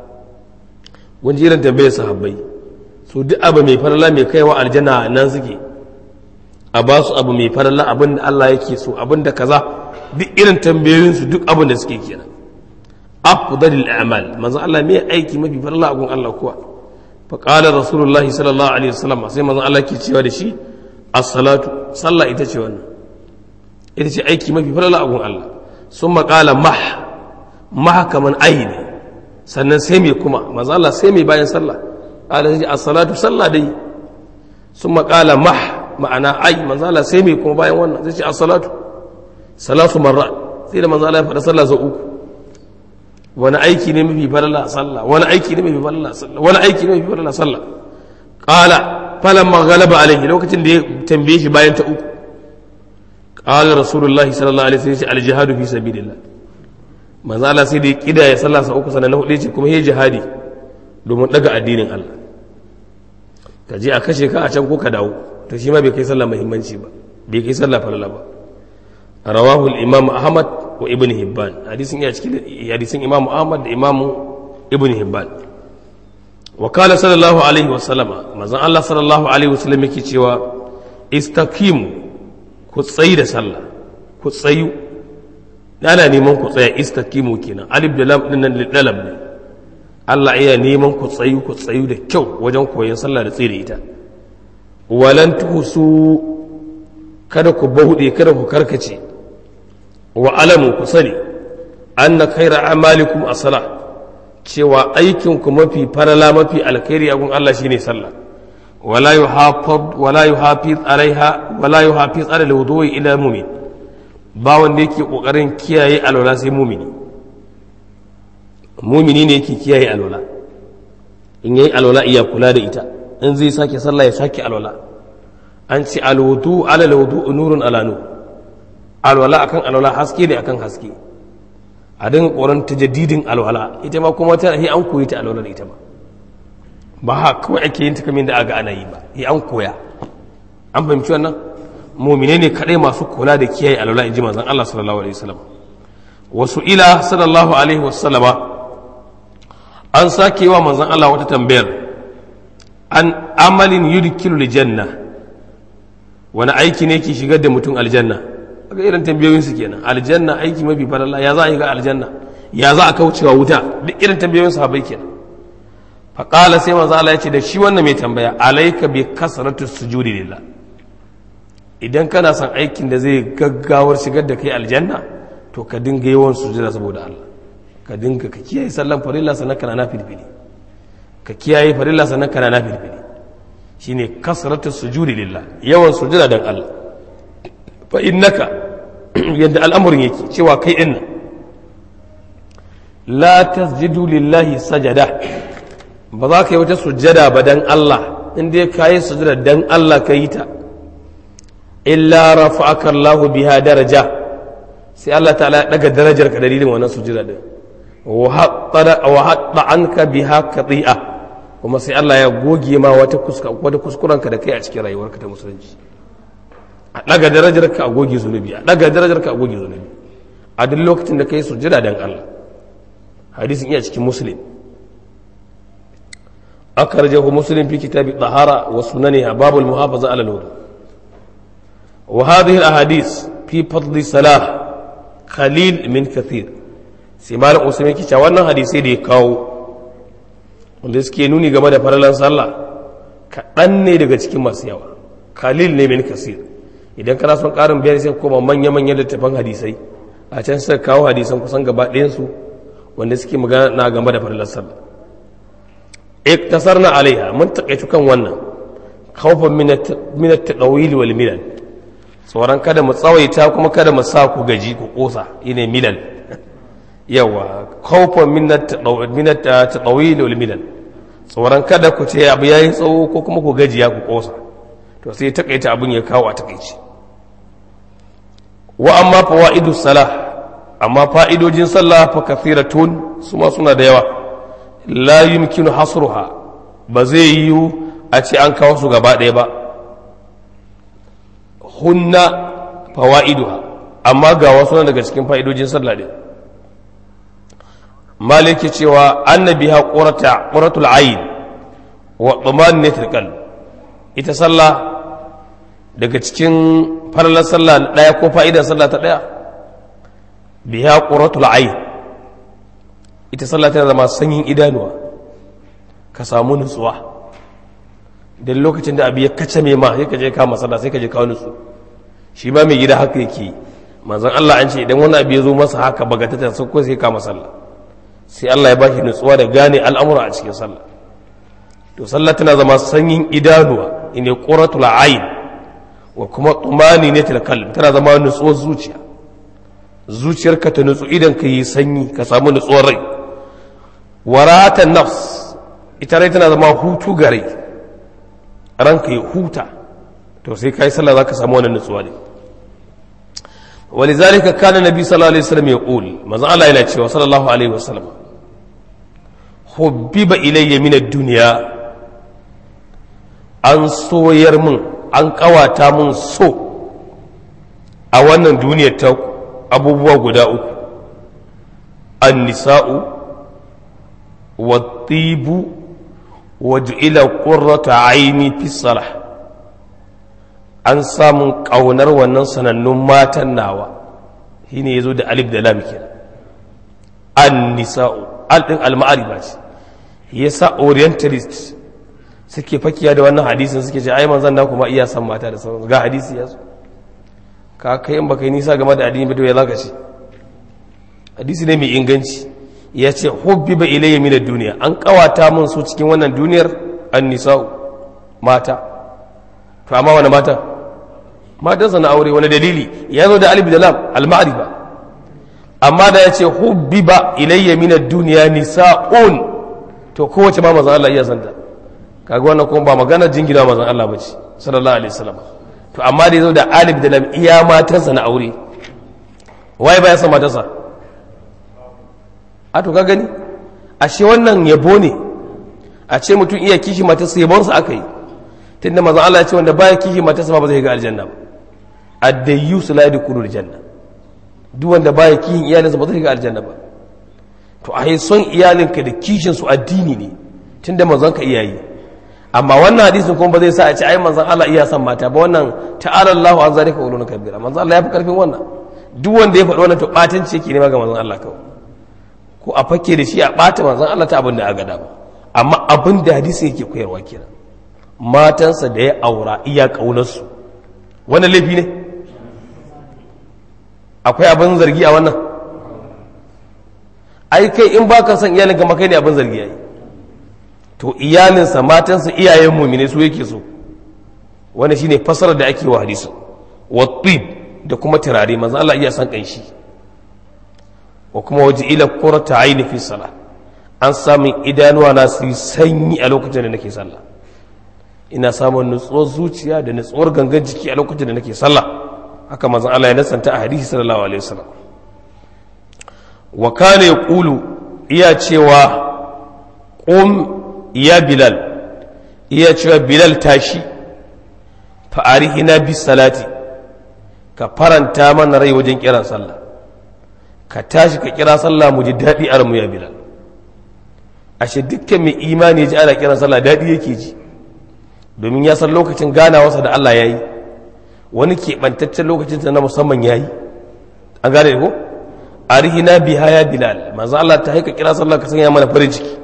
wani irin tambayar sahabbai so duk abu mai falala mai kaiwa aljanna nan suke a ba su abu mai faralla abin da Allah yake so abin da kaza duk irin tambayoyinsu duk abin da suke kenan afdalil a'mal manzo Allah me aiki mafi faralla agun Allah kuwa fa qala rasulullahi sallallahu alaihi wasallam sai manzo Allah ke cewa da shi as-salatu sallah ita ce wannan ita ce aiki mafi faralla agun Allah summa qala mah mah kaman aini sannan sai me kuma manzo Allah sai me bayan sallah qala as-salatu sallah dai summa qala mah ma'ana ai manzala sai mai kuma bayan wannan zai ce a salatu salatu marra sai da manzala ya faɗa sallah sau uku wani aiki ne mafi falala sallah wani aiki ne mafi falala sallah wani aiki ne mafi falala sallah qala falan maghalaba alaihi lokacin da ya tambaye shi bayan ta uku qala rasulullahi sallallahu alaihi wasallam al jihadu fi sabilillah manzala sai da ya kida ya sallah sau uku sannan na hudu ce kuma ya jihadi domin daga addinin Allah ka je a kashe ka a can ko ka dawo to shi ma bai kai sallah muhimmanci ba bai kai sallah falala ba rawahu al-imam ahmad wa ibn hibban hadisin ya cikin hadisin imam ahmad da imam ibn hibban wa qala sallallahu alaihi wa sallama manzon Allah sallallahu alaihi wa sallam yake cewa istaqimu ku tsayi da sallah ku tsayu ana neman ku tsaya istaqimu kenan alif da lam din nan lidalab ne Allah iya neman ku tsayu ku tsayu da kyau wajen koyon sallah da tsaye da ita walan tuhusu kada ku bauɗe kada ku karkace wa alamu ku sani anna khaira amalikum as-salah cewa aikin ku mafi farala mafi alkhairi a gun Allah shine sallah wala yuhafiz wala yuhafiz alaiha wala yuhafiz ala alwudu'i ila mu'min ba wanda yake kokarin kiyaye alwala sai mu'mini mu'mini ne yake kiyaye alwala in yayi alwala iya kula da ita in zai sake sallah ya sake alwala an ce alwudu ala alwudu nurun ala nur alwala akan alwala haske ne akan haske a dinga koran tajaddidin alwala ita ma kuma ta an koyi ta alwala ita ma ba ha kawai ake yin ta kamar da aga ana yi ba yi an koya an fahimci wannan mumine ne kadai masu kula da kiyaye alwala in ji manzon Allah sallallahu alaihi wasallam wasu ila sallallahu alaihi wasallama an sake wa manzon Allah wata tambayar an amalin yudkilu janna wani aiki ne ke shigar da mutum aljanna ga irin tambayoyin su kenan aljanna aiki mafi falalla ya za a yi ga aljanna ya za a kaucewa wuta duk irin tambayoyin sahabbai kenan faƙala sai manzo Allah ya ce da shi wannan mai tambaya alaika bi kasratu sujudi lillah idan kana son aikin da zai gaggawar shigar da kai aljanna to ka dinga yawan sujuda saboda Allah ka dinga ka kiyaye sallan farilla sannan kana nafilfili ka kiyaye farilla sannan kana nafilfili shine kasratu sujudi lillah yawan sujuda dan Allah fa innaka yadda al'amarin yake cewa kai din la tasjudu lillahi sajada ba za ka yi wata sujjada ba dan Allah in dai ka yi sujjada dan Allah ka yi ta illa rafa'aka Allah biha daraja sai Allah ta'ala ya daga darajar ka dalilin wannan sujjada din wa hatta anka biha qati'a kuma sai Allah ya goge ma wata kuska wata kuskuren ka da kai a cikin rayuwarka ta musulunci a daga darajar ka a goge zunubi a daga darajar ka a goge zunubi a duk lokacin da kai sujjada dan Allah hadisin iya cikin muslim أخرجه مسلم في كتاب الطهارة وسننها باب المحافظة على الوضوء وهذه الأحاديث في فضل الصلاة خليل من كثير سيمال أسمي كي شوانا حديثي دي كاو wanda suke nuni game da faralan sallah kaɗan ne daga cikin masu yawa khalil ne min kasir idan kana son ƙarin bayani sai koma manya-manyan littattafan hadisai a can suka kawo hadisan kusan gaba ɗayansu wanda suke magana game da faralan sallah iktasarna alaiha mun takaitu kan wannan khawfan min at-tadawil wal milal tsoron kada mu tsawaita kuma kada mu sa ku gaji ku kosa ine milal yawa khawfan min at-tadawil wal milal tsoron kada ku ce abu yayi tsawo ko kuma ku gajiya ku kosa to sai takaita abun ya kawo a takaici wa amma fawaidu salah amma fa'idojin sallah fa kathiratun su ma suna da yawa la yumkinu hasruha ba zai yiwu a ce an kawo su gaba ɗaya ba hunna fawa'iduha amma ga wasu daga cikin fa'idojin sallah ɗin maliki cewa annabi ha qurata quratul ayn wa tumaninatul qalb ita sallah daga cikin farlar sallah ɗaya ko fa'idar sallah ta ɗaya biha quratul ayn ita sallah tana zama sanyin idanuwa ka samu nutsuwa don lokacin da abu ya kace mai ma sai ka je kama sallah sai ka je kawo nutsu shi ba mai gida haka yake manzon Allah an ce idan wani abu ya zo masa haka bagatata sai ko sai kama sallah sai Allah ya bashi nutsuwa da gane al'amura a cikin sallah to sallah tana zama sanyin idanuwa ine quratul ayn wa kuma tumani ne qalb tana zama nutsuwar zuciya zuciyarka ta nutsu idan ka yi sanyi ka samu nutsuwar rai waratan nafs ita rai tana zama hutu ga rai ranka ya huta to sai kai sallah zaka samu wannan nutsuwa ne ولذلك كان النبي صلى الله عليه وسلم يقول ما زال الله إلى صلى الله عليه وسلم حبب إلي من الدنيا an soyar min an kawata min so a wannan duniyar ta abubuwa guda uku an nisa'u والطيب وجعل قرة عيني في الصلاة an samun ƙaunar wannan sanannun matan nawa shi ne ya zo da alif da lam kenan an nisa'u al ɗin al-ma'arifa ce ya sa orientalist suke fakiya da wannan hadisin suke ce ai manzan na kuma iya san mata da sauransu ga hadisi ya zo ka kai in baka yi nisa game da addini ba to ya zaka ce hadisi ne mai inganci ya ce hubbiba ilayya min ad-dunya an kawata mun su cikin wannan duniyar an-nisa'u mata to amma wani mata matansa na aure wani dalili ya zo da alif da lam al-ma'rifa amma da ya ce hubbiba ilayya min ad-dunya nisa'un to kowace ma manzon Allah iya santa kaga wannan kuma ba magana jingina manzon Allah bace sallallahu alaihi wasallam to amma da ya zo da alif da lam iya matansa na aure waye ba ya san matansa a to ka gani ashe wannan yabo ne a ce mutum iya kishi matarsa yabonsa aka yi tunda mazan Allah ya ce wanda baya kishi matarsa ba zai ga aljanna ba addayyu su la yadkhulu aljanna duk wanda baya kishin iyalinsa ba zai ga aljanna ba to a son iyalinka da kishin su addini ne tunda manzon ka iyayi amma wannan hadisin kuma ba zai sa a ce ai manzon Allah iya san mata ba wannan ta'ala Allahu an zalika ulun kabira manzon Allah ya fi karfin wannan duk wanda ya faɗi wannan to batanci yake nema ga manzon Allah kawai ko a fake da shi a ɓata manzan Allah ta abin da aka dama amma abin da hadisi yake koyarwa kenan matansa da ya aura iya ƙaunarsu wannan laifi ne akwai abin zargi a wannan ai kai in ba ka son iyalin kama kai ne abin zargi yayi to iyalinsa matansa iyayen mumine su yake so wanda shine fasarar da ake wa hadisin wa da kuma turare manzan Allah iya san kanshi wa kuma waje ila kurata aini fi sala an samun idanuwa na su sanyi a lokacin da nake sallah ina samun nutsuwar zuciya da nutsuwar gangan jiki a lokacin da nake sallah haka manzon Allah ya nasanta a hadisi sallallahu alaihi wasallam wa kana yaqulu iya cewa qum ya bilal iya cewa bilal tashi fa arihina bis salati ka faranta mana rai wajen kiran sallah ka tashi ka kira sallah mu ji daɗi a ramu ya bilal ashe dukkan mai imani ya ji ana kiran sallah daɗi yake ji domin ya san lokacin ganawarsa da Allah ya yi wani keɓantaccen lokacin na musamman ya yi an gane ko arihina biha ya bilal manzo Allah ta haika kira sallah ka sanya mana farin ciki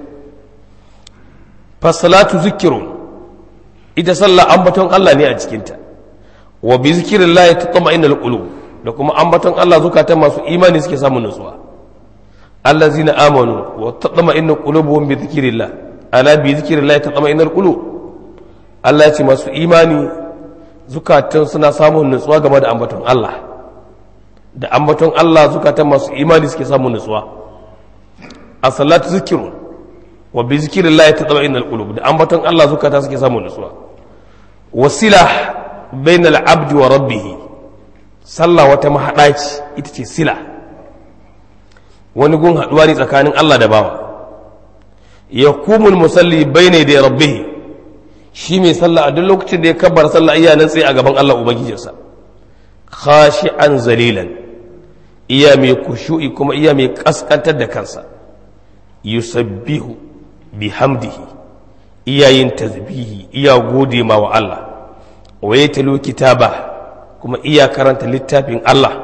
fasalatu zikirun ita sallah ambaton Allah ne a cikinta wa bi zikrillah tatma'innul qulub da kuma ambaton Allah zukatan masu imani suke samun nutsuwa allazina amanu wa tatma'innu qulubuhum bi dhikrillah ala bi dhikrillah tatma'innul qulub Allah ya ce masu imani zukatan suna samun nutsuwa game da ambaton Allah da ambaton Allah zukatan masu imani suke samun nutsuwa as-salatu zikrun wa bi dhikrillah tatma'innul qulub da ambaton Allah zukatan suke samun nutsuwa wasila bainal abdi wa rabbihi sallah wata mahaɗa ce ita ce sila wani gun haɗuwa ne tsakanin Allah da bawa ya kumul musalli bai ne da rabbihi shi mai sallah a duk lokacin da ya kabbar sallah iya nan tsaye a gaban Allah ubangijinsa khashi'an zalilan iya mai kushu'i kuma iya mai kaskantar da kansa yusabbihu bihamdihi iya yin tasbihi iya gode ma wa Allah wa yatalu kitaba kuma iya karanta littafin Allah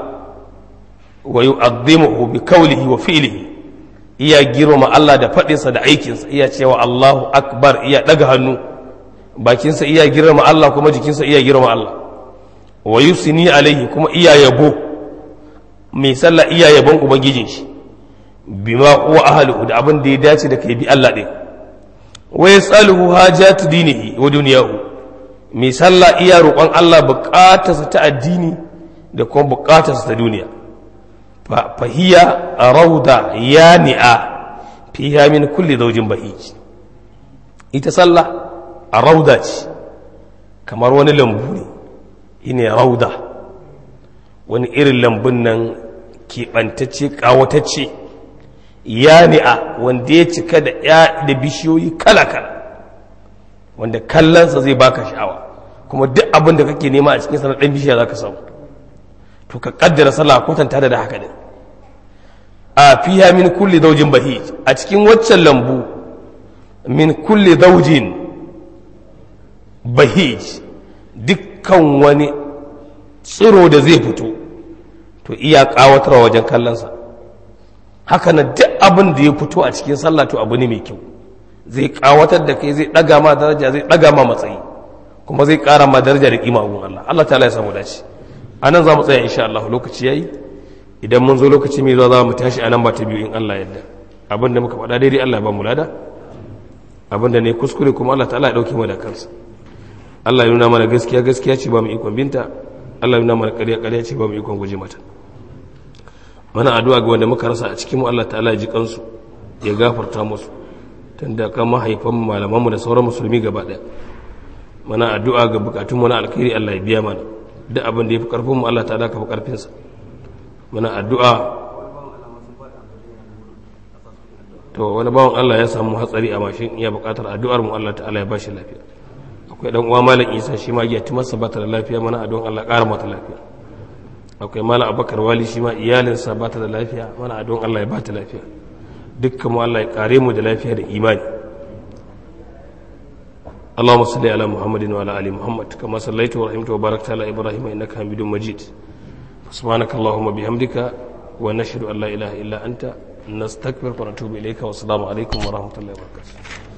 wa yu'azzimuhu bi qawlihi wa fi'lihi iya girmama Allah da faɗinsa da aikinsa iya cewa Allahu akbar iya daga hannu bakinsa iya girmama Allah kuma jikinsa iya girmama Allah wa yusni alaihi kuma iya yabo mai sallah iya yabon ubangijin shi bima huwa ahluhu da abin da ya dace da kai bi Allah din wa yasaluhu hajatu dinihi wa dunyahu mai sallah iya roƙon Allah buƙatarsa ta addini da kuma buƙatarsa ta duniya fahiya a rauda ya ni'a fiya min kulle zaujin bahiji ita sallah a rauda ce kamar wani lambu ne ine rauda wani irin lambun nan keɓantacce ƙawatacce ya ni'a wanda ya cika da ya da bishiyoyi kala-kala wanda kallonsa zai baka sha'awa kuma duk abin da kake nema a cikin sanar ɗan bishiya za ka samu to ka kaddara sallah kwatanta da haka ne a fiya min kulli zaujin bahij a cikin waccan lambu min kulli zaujin bahij dukkan wani tsiro da zai fito to iya kawatarwa wajen kallonsa haka na duk abin da ya fito a cikin sallah to abu ne mai kyau zai kawatar da kai zai daga ma daraja zai daga ma matsayi kuma zai kara ma daraja da kima gun Allah Allah ta'ala ya samu dace anan za mu tsaya insha Allah lokaci yayi idan mun zo lokaci mai zuwa za mu tashi anan ba ta biyu in Allah yadda abin da muka faɗa daidai Allah ba mu lada abin da ne kuskure kuma Allah ta'ala ya dauke mu da kansa Allah ya nuna mana gaskiya gaskiya ce ba mu ikon binta Allah ya nuna mana ƙarya ƙarya ce ba mu ikon guje mata mana addu'a ga wanda muka rasa a cikin mu Allah ta'ala ya ji kansu ya gafarta musu tunda kan mahaifan malaman mu da sauran musulmi gaba ɗaya mana addu'a ga bukatun mu na alkhairi Allah ya biya mana duk abin da ya fi karfin mu Allah ta'ala ka fi karfin sa mana addu'a to wani bawan Allah ya samu hatsari a mashin iya bukatar addu'ar mu Allah ta'ala ya bashi lafiya akwai dan uwa malam Isa shi ma ya timarsa ba ta da lafiya mana addu'an Allah ƙara mata lafiya akwai malam Abubakar Wali shi ma iyalinsa ba ta da lafiya mana addu'an Allah ya ba ta lafiya dukkan mu Allah ya kare mu da lafiya da imani اللهم صل على محمد وعلى ال محمد كما صليت ورحمت وباركت على ابراهيم انك حميد مجيد سبحانك اللهم وبحمدك ونشهد ان لا اله الا انت نستغفرك ونتوب اليك والسلام عليكم ورحمه الله وبركاته